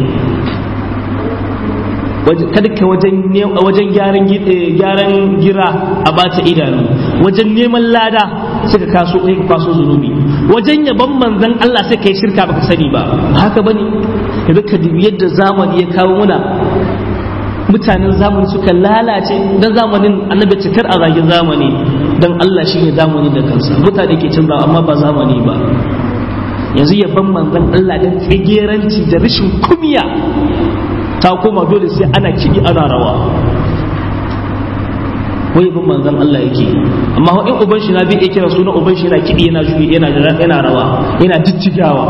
kada ka wajen wajen gyaran gyaran gira a bata idanu wajen neman lada suka kaso kai ka kwaso zunubi wajen yaban manzon Allah sai kai shirka baka sani ba haka bane yanzu ka dubi yadda zamani ya kawo muna mutanen zamani suka lalace dan zamanin annabi cikar a zagin zamani dan Allah shi ne zamani da kansa mutane ke canza amma ba zamani ba yanzu yaban manzon Allah dan tsigeranci da rashin kumiya ta koma dole sai ana kiɗi ana rawa wai bin manzon Allah yake amma in uban shi na bi kira sunan uban shi yana kiɗi yana juyi yana yana rawa yana jijjigawa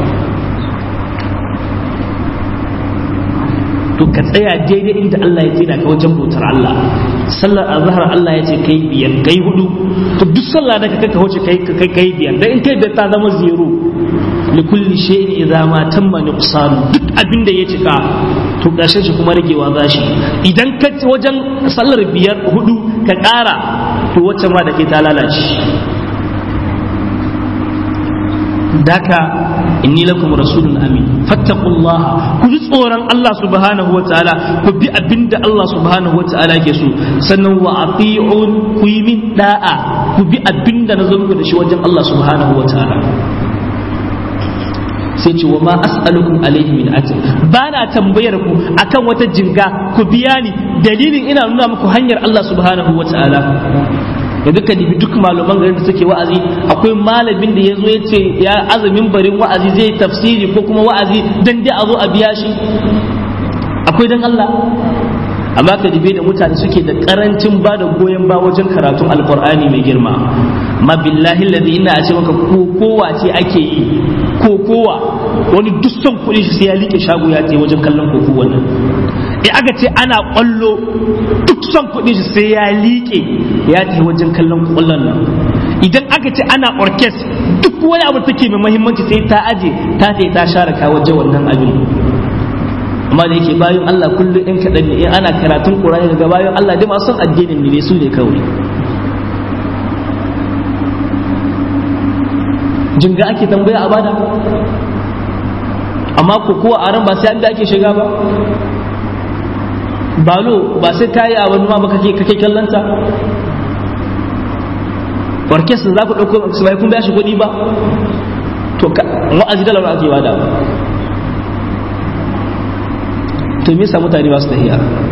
to ka tsaya daidai inda Allah ya tsina ka wajen bautar Allah sallar azhar Allah ya ce kai biyar kai hudu to duk sallah da ka ka wuce kai kai kai biyar dan in kai da ta zama zero li kulli shay'in idza ma tamma nuqsan duk abin da ya cika to ƙarshen shi kuma ragewa zashi idan ka wajen sallar biyar hudu ka ƙara to wacce ma da ke ta lalace daka inni lakum rasulun amin fattaqullaha ku ji tsoron Allah subhanahu wa ta'ala ku bi abinda Allah subhanahu wa ta'ala ke so sannan wa ati'un ku yi min da'a ku bi abinda na zo muku da shi wajen Allah subhanahu wa ta'ala sai ce wa ma as'alukum alaihi min ajr ba na tambayar ku akan wata jinga ku biya ni dalilin ina nuna muku hanyar Allah subhanahu wa ta'ala da duka dibi duk malaman garin da suke wa'azi akwai malamin da ya zo ya ce ya azumin barin wa'azi zai tafsiri ko kuma wa'azi dan dai a zo a biya shi akwai dan Allah amma ka dibe da mutane suke da karancin ba da goyon ba wajen karatun alkur'ani mai girma ma billahi alladhi ina a ce maka ko kowa ce ake yi ko kowa wani dussan kuɗi shi sai ya like shago ya ce wajen kallon koko wannan in aka ce ana kwallo duk son kuɗi shi sai ya liƙe ya ce wajen kallon kwallon nan idan aka ce ana orkes duk wani abu take mai muhimmanci sai ta aje ta ce ta share ka waje wannan abin amma da yake bayan Allah kullum in kaɗan ne in ana karatun Qur'ani daga bayan Allah dai masu addinin ne su ne kawai jinga ake tambaya a bada amma ko kuwa a ran ba sai an da ake shiga ba balo ba sai kayi a wani ma ba kake kake kallanta orkestra za ku ɗauko su bai kun biya shi kuɗi ba to wa'azi da laura ake bada ba to me yasa mutane ba su tahiya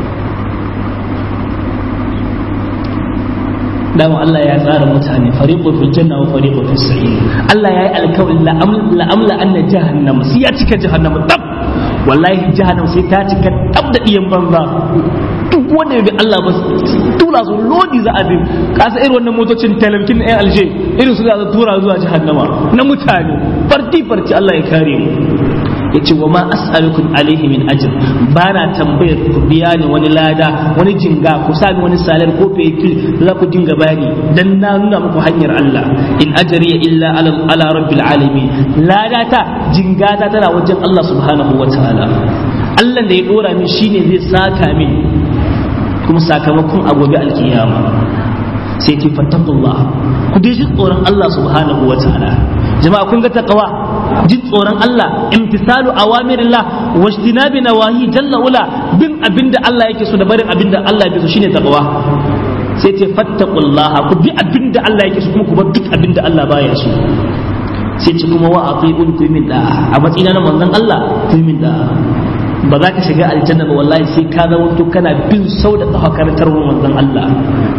dama Allah ya tsara mutane fariqu fil janna wa fariqu fis sa'ir Allah ya yi alkawari la amla anna jahannama sai ya cika jahannama tab wallahi jahannama sai ta cika tab da iyan banza duk wanda ya bi Allah ba tura su lodi za a bi kasa irin wannan motocin talabkin ɗayan alje irin su za a tura zuwa jahannama na mutane farti farti Allah ya kare mu yace wa ma as'alukum alaihi min ajr bana tambayar ku biya ni wani lada wani jinga ku sami wani salar ko fetil za ku dinga bani dan na nuna muku hanyar Allah in ajri illa ala, ala rabbil alamin lada ta jinga ta tana wajen Allah subhanahu wataala Allah da ya dora min shine zai saka min kuma sakamakon a gobe alkiyama sai ce fattakullah ku dai ji tsoron Allah subhanahu wataala jama'a kun ga taqwa jin tsoron Allah imtisalu awamirillah wajtinabi nawahi jalla ula bin abinda Allah yake so da barin abinda Allah yake so shine taqwa sai ce fattaqullah ku bi abinda Allah yake so kuma ku bar duk abinda Allah baya so sai ce kuma wa atiqun ku min da a matsayina na manzon Allah ku min da ba za ka shiga aljanna ba wallahi sai ka zama to kana bin sau da kafa karantar manzon Allah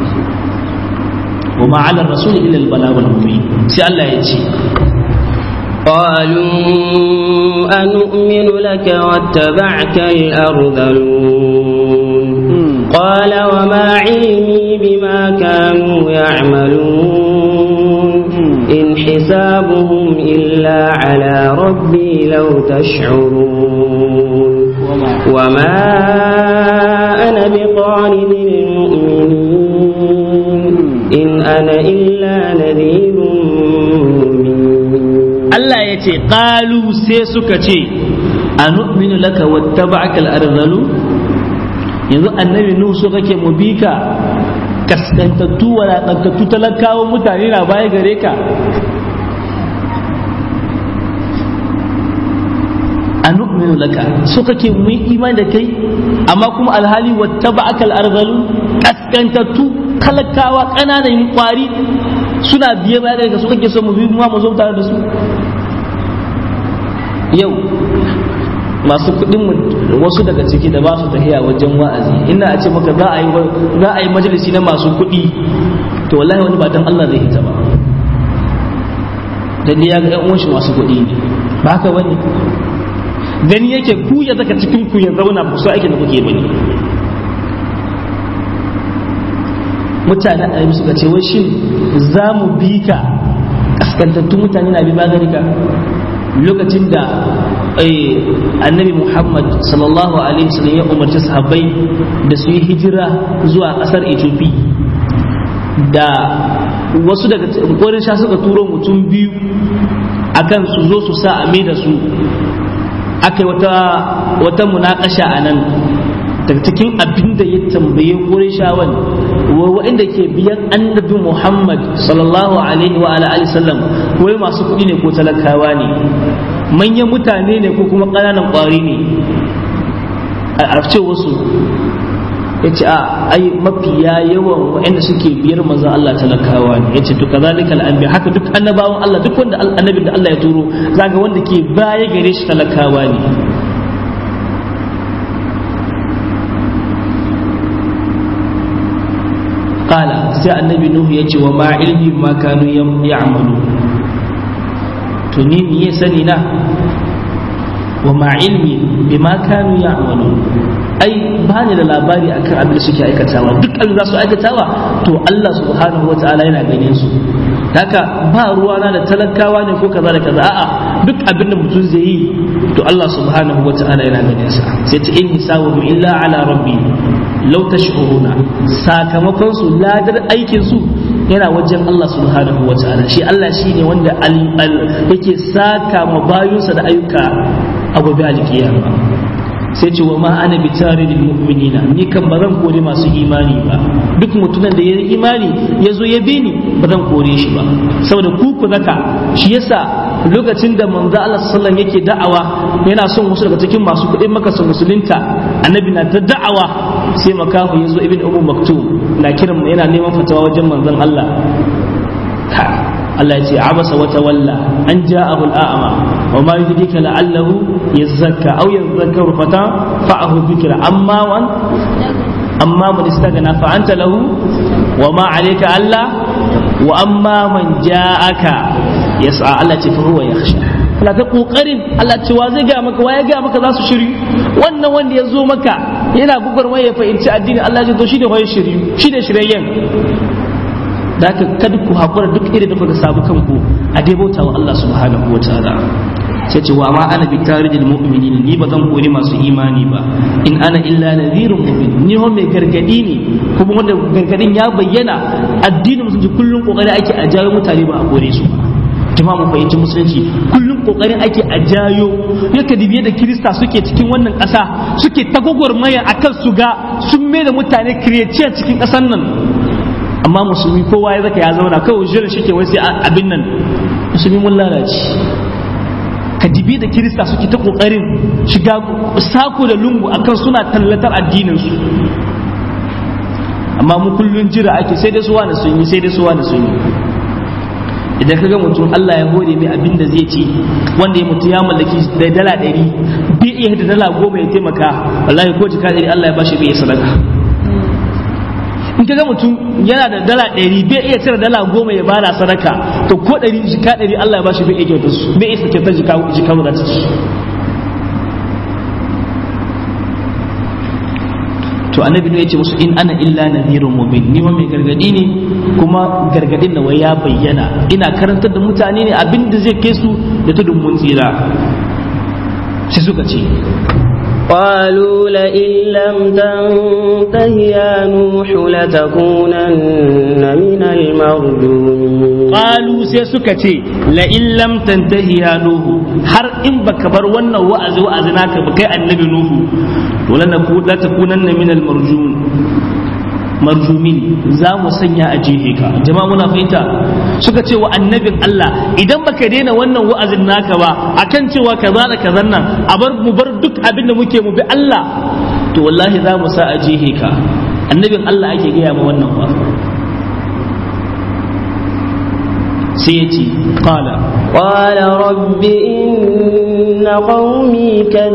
وما على الرسول إلا البلاغ المبين سي الله يجي قالوا أنؤمن لك واتبعك الأرذلون قال وما علمي بما كانوا يعملون إن حسابهم إلا على ربي لو تشعرون وما أنا بطارد المؤمنين إن أنا إلا نذير Allah ya ce ƙalu sai suka ce a nu'minu laka wattaba'aka al-arzalu yanzu annabi nuhu so kake mu bi ka kaskantattu walaƙantattu talakawan mutane na baya gare ka a nu'minu laka so kake mu yi imani da kai amma kuma alhali wattaba'aka al-arzalu kaskantattu talakawa ƙananan kwari suna biye baya gare ka so kake so mu bi mu mu zo tare da su yau masu kudin wasu daga ciki da ba su tafiya wajen wa'azi ina a ce maka za a yi za a yi majalisi na masu kudi to wallahi wani ba dan Allah zai hita ba dan ya ga ƴan uwan shi masu kudi ne ba haka bane gani yake ku ya zaka cikin ku ya zauna ba su aikin da kuke bane mutane a yi suka ce wai shin za mu bi ka kaskantattun mutane na bi magani ka lokacin da annabi muhammad sallallahu alaihi wasallam ya umarci sahabbai da su yi hijira zuwa kasar ethiopia da wasu daga korin sha suka turo mutum biyu akan su zo su sa a da su aka yi wata wata munakasha a nan daga cikin abin da ya tambaye korin shawan waɗanda ke biyan annabi Muhammad sallallahu alaihi wa alihi sallam wai masu kuɗi ne ko talakawa ne manyan mutane ne ko kuma ƙananan ƙwari ne a ce wasu ya ce a ai mafiya yawan waɗanda suke biyar manzon Allah talakawa ne ya ce to kazalika al'anbiya haka duk annabawan Allah duk wanda annabin da Allah ya turo zaga wanda ke baya gare shi talakawa ne qala sai annabi nuhu ya ce wa ma ilmi ma kanu ya'malu to ni me ya sani na wa ma ilmi bima kanu ya'malu ai ba ni da labari akan abin da suke aikatawa duk abin da su aikatawa to Allah subhanahu wataala yana ganin su haka ba ruwana da talakawa ne ko kaza da kaza a'a duk abin da mutum zai yi to Allah subhanahu wataala yana ganin sa sai ta in hisabu illa ala rabbi law tashuruna sakamakon su ladar aikin su yana wajen Allah subhanahu wataala shi Allah shine wanda yake saka ma bayunsa da ayyuka a gobe alkiyama sai ce wa ma ana bi taridil mu'minina ni kan ba zan kore masu imani ba duk mutumin da ya yi imani ya zo ya bi ni ba zan kore shi ba saboda ku ku zaka shi yasa lokacin da manzo Allah sallallahu yake da'awa yana son wasu daga cikin masu kuɗin maka su musulunta annabi na ta da'awa sai makahu ya zo ibn ummu maktum na kiran yana neman fatawa wajen manzon Allah Allah ya ce abasa wa tawalla an ja'ahu al'ama wa ma yudrika la'allahu yazakka aw yadhakkaru fata fa'ahu dhikra amma wan amma man istaghna fa anta lahu wa ma alayka alla wa amma man ja'aka yas'a Allah ce fa huwa yakhsha Allah ta kokarin Allah ce wa zai ga maka wa ya ga maka za su shiri wannan wanda ya zo maka yana gugurmai ya fahimci addini Allah ya ce to shi da hoye shiri shi da shirayyen da haka kada ku haƙura duk irin da kuka samu kanku a dai bauta wa Allah subhanahu wa ta'ala sai ce wa ma ana bi tarijil mu'minin ni ba zan kori masu imani ba in ana illa nadhirun mubin ni ho mai gargadi ne kuma wanda gargadin ya bayyana addinin musulunci kullum kokari ake a jawo mutane ba a kore su ba jama'a mu fahimci musulunci kullum kokarin ake a jayo yaka dibiye da kirista suke cikin wannan ƙasa suke ta gwagwarmaya akan su ga sun mai da mutane kireciya cikin ƙasar nan amma musulmi kowa ya zaka ya zauna kawai jiran shi ke wai sai abin nan musulmi mun lalace ka dibi da kirista suke ta kokarin shiga sako da lungu akan suna tallatar addinin su amma mu kullun jira ake sai dai suwa da sun yi sai dai suwa da sun yi idan kaga mutum Allah ya hore mai abin da zai ci wanda ya mutu ya mallaki da dala ɗari bai iya da dala goma ya taimaka wallahi ko jika ɗari Allah ya bashi bai sadaka in ka ga mutum yana da dala ɗari bai iya cire dala goma ya bada sadaka to ko ɗari jika ɗari Allah ya bashi bai iya kyautar su bai iya kyautar jika jika mu ci to to annabi ne ya ce musu in ana illa nadhirun mubin ni ma mai gargadi ne kuma gargadin da wai ya bayyana ina karantar da mutane ne abin da zai kai su da tudun mun tsira sai suka ce قالوا لئن لم تنته يا نوح لتكونن من المرجومين qalu sai suka ce la in lam tantahi ya nuhu har in baka bar wannan wa'azi wa'azi naka ba kai annabi nuhu to la la takunanna min al marjum marjumin za mu sanya a jihe ka jama'a muna fahimta suka ce wa annabin Allah idan baka daina wannan wa'azin naka ba akan cewa kaza da kazan nan a bar mu bar duk abin da muke mu bi Allah to wallahi za mu sa a jihe ka annabin Allah ake gaya ma wannan ba sai ya ce qala قال رب إن قومي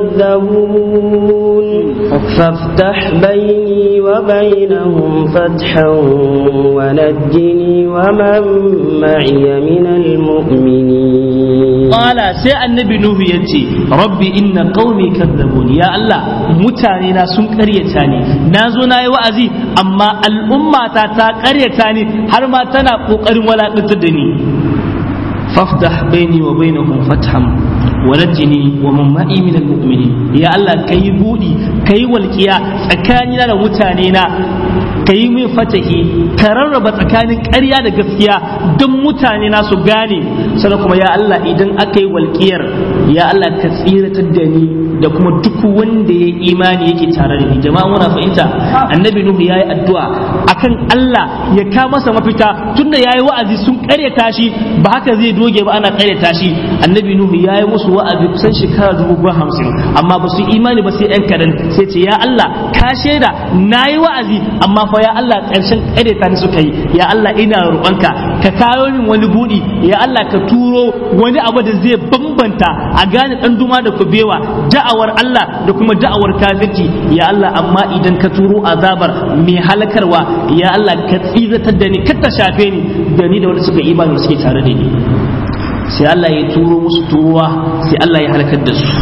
كذبون فافتح بيني وبينهم فتحا ونجني ومن معي من المؤمنين qala sai annabi nuhu ya ce rabbi inna qaumi kadzabun ya Allah mutane na sun karyata ni na zo na yi wa'azi amma al'ummata ta karyata ni har ma tana kokarin walakantar da ni faftah baini wa bainahum fatham wa najini wa man ma'i min almu'minin ya Allah kai budi kai walqiya tsakanina da mutane na kai min fatahi ka rarraba tsakanin ƙarya da gaskiya don mutane na su gane sannan kuma ya Allah idan aka yi walƙiyar ya Allah ka tsiratar da ni da kuma duk wanda ya imani yake tare da ni jama'a muna fahimta annabi nuhu yayi addu'a akan Allah ya ka masa mafita tunda yayi wa'azi sun ƙaryata shi ba haka zai doge ba ana ƙaryata shi annabi nuhu yayi musu wa'azi kusan shekara dubu hamsin amma ba su imani ba sai ɗan kadan sai ce ya Allah ka shaida nayi wa'azi amma fa ya Allah ƙarshen ƙaryata ni suka yi ya Allah ina roƙonka ka kawo min wani buɗi ya Allah ka turo wani abu da zai bambanta a gane ɗan duma da kubewa da'awar Allah da kuma da'awar kafirci ya Allah amma idan ka turo azabar mai halakarwa ya Allah ka tsiratar da ni ka ta shafe ni da ni da wanda suka imani suke tare da ni sai Allah ya turo musu turuwa sai Allah ya halakar da su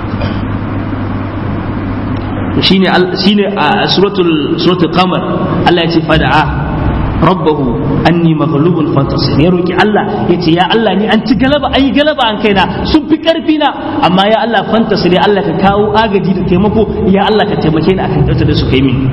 shine shine a suratul suratul qamar Allah ya ce fada'a rabbahu anni maghlubun fantasir ya roki Allah yace ya Allah ni an ci galaba an yi galaba an kaina sun fi karfi na amma ya Allah fantasir ya Allah ka kawo agaji da taimako ya Allah ka taimake ni akan dautar da su kai min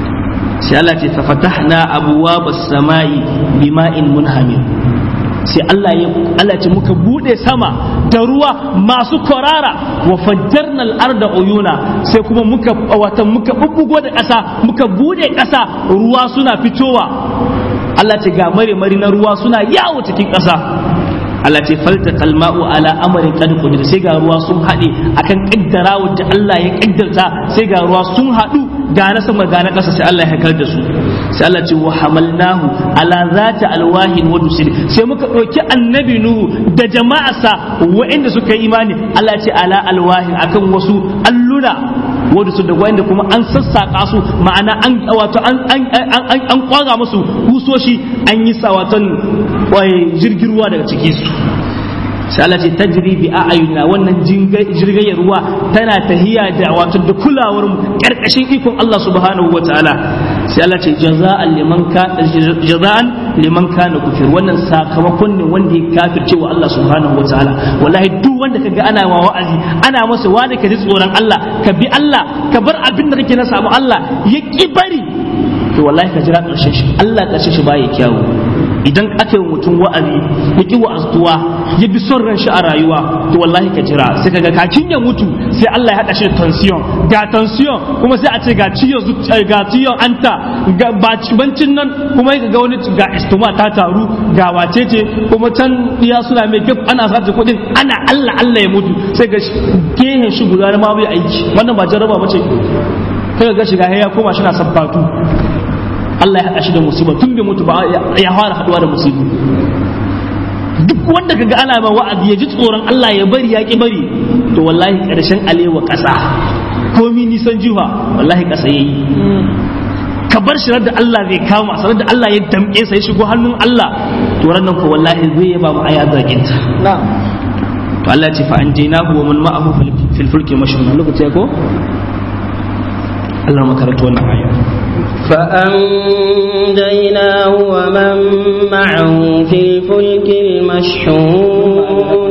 sai Allah ce fa fatahna abwabas samai bima'in munhamir sai Allah ya Allah ce muka bude sama da ruwa masu kwarara wa fajjarna al-arda uyuna sai kuma muka wata muka bubbugo da ƙasa muka bude ƙasa ruwa suna fitowa Allah ce ga mare mari na ruwa suna yawo cikin ƙasa Allah ce falta kalma'u ala amarin qad qadir sai ga ruwa sun haɗe akan kaddara da Allah ya kaddarta sai ga ruwa sun haɗu ga na sama ga na ƙasa sai Allah ya haikar da su sai Allah ce wa hamalnahu ala zati alwahin wa dusir sai muka ɗauki annabi nuhu da jama'arsa wa'inda suka yi imani Allah ce ala alwahin akan wasu alluna wadda su da wanda kuma an sassaƙa su ma'ana an wato an an an an kwaga musu kusoshi an yi sa wato jirgin ruwa daga ciki su sai Allah ce tajri bi a'yunina wannan jirgin ruwa tana tahiya da wato da kulawar mu karkashin ikon Allah subhanahu wataala sai Allah ce jaza'an liman ka jaza'an liman kana kufir wannan sakamakon ne wanda ya kafirce wa Allah subhanahu wataala wallahi duk wanda kaga ana wa wa'azi ana masa wani ka ji tsoron Allah ka bi Allah ka bar abin da kake na samu Allah ya ki bari to wallahi ka jira karshen shi Allah karshen shi baya kyawu idan aka yi mutum wa'azi ya ki wa'aztuwa ya bi son ran shi a rayuwa to wallahi ka jira sai kaga kakin ya mutu sai Allah ya hada shi da tension ga tension kuma sai a ce ga ciyon ga ciyon anta ga bancin nan kuma ya ga wani ga istoma ta taru ga wacece kuma can iya suna mai gab ana sace kudin ana Allah Allah ya mutu sai ga gehen shi guda na ma bai aiki wannan ba jarraba mace kai ga shiga ya koma shi na sabbatu Allah ya haɗa shi da musiba tun bai mutu ba ya fara haɗuwa da musibu duk wanda kaga ana ma wa'azi ya ji tsoron Allah ya bari ya ki bari to wallahi ƙarshen alewa ƙasa komi nisan jiha wallahi ƙasa yayi ka bar shi da Allah zai kama sanar da Allah ya damƙe sa ya shigo hannun Allah to ran ko wallahi zai yaba mu aya zaginta to Allah ya ce fa anjaynahu wa man ma'ahu fil fulki mashhun lokaci ko Allah makaranta wannan aya فأنجيناه ومن معه في الفلك المشحون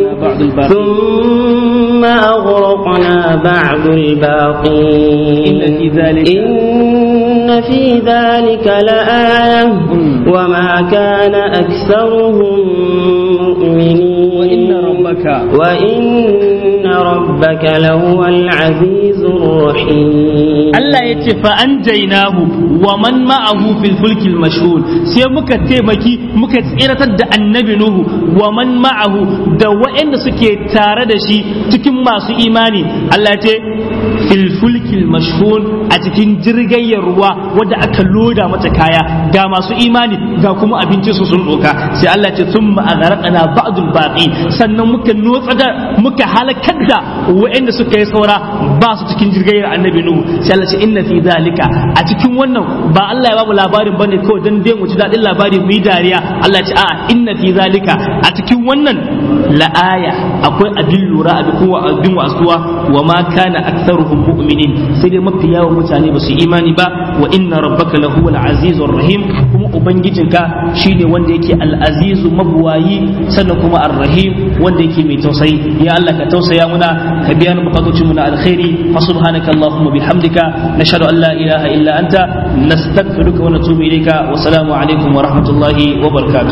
ثم أغرقنا بعد الباقين إن في ذلك إن في ذلك لآية وما كان أكثرهم مؤمنين وإن ربك وإن ربك لهو العزيز الرحيم Allah ya ce fa an jainahu wa man ma'ahu fil fulkil mashhur sai muka taimaki muka tsiratar da annabi nuhu wa man ma'ahu da waɗanda suke tare da shi cikin masu imani Allah ya ce fil fulkil mashhur a cikin jirgayyar ruwa wadda aka loda mata kaya ga masu imani ga kuma abinci su sun doka sai Allah ya ce thumma aghraqna ba'dul baqi sannan muka notsa da muka halakar da waɗanda suka yi saura ba su cikin jirgayyar annabi nuhu sai Allah ce inna fi zalika a cikin wannan ba Allah ya babu labarin bane kawai dan dai mu ci dadin labari mu yi dariya Allah ce a inna fi zalika a cikin wannan la aya akwai abin lura abin kowa abin wasuwa wa ma kana aktharuhum mu'minin sai dai mafi yawan mutane ba su imani ba wa inna rabbaka lahu al-azizur rahim kuma ubangijinka shine wanda yake al-azizu mabuwayi sannan kuma ar-rahim wanda yake mai tausayi ya Allah ka tausaya muna ka biya mu bukatocin mu na alkhairi fa subhanaka allahumma bihamdika nashhadu an la ilaha illa anta nastaghfiruka wa natubu ilayka wa salamu alaikum wa rahmatullahi wa barakatuh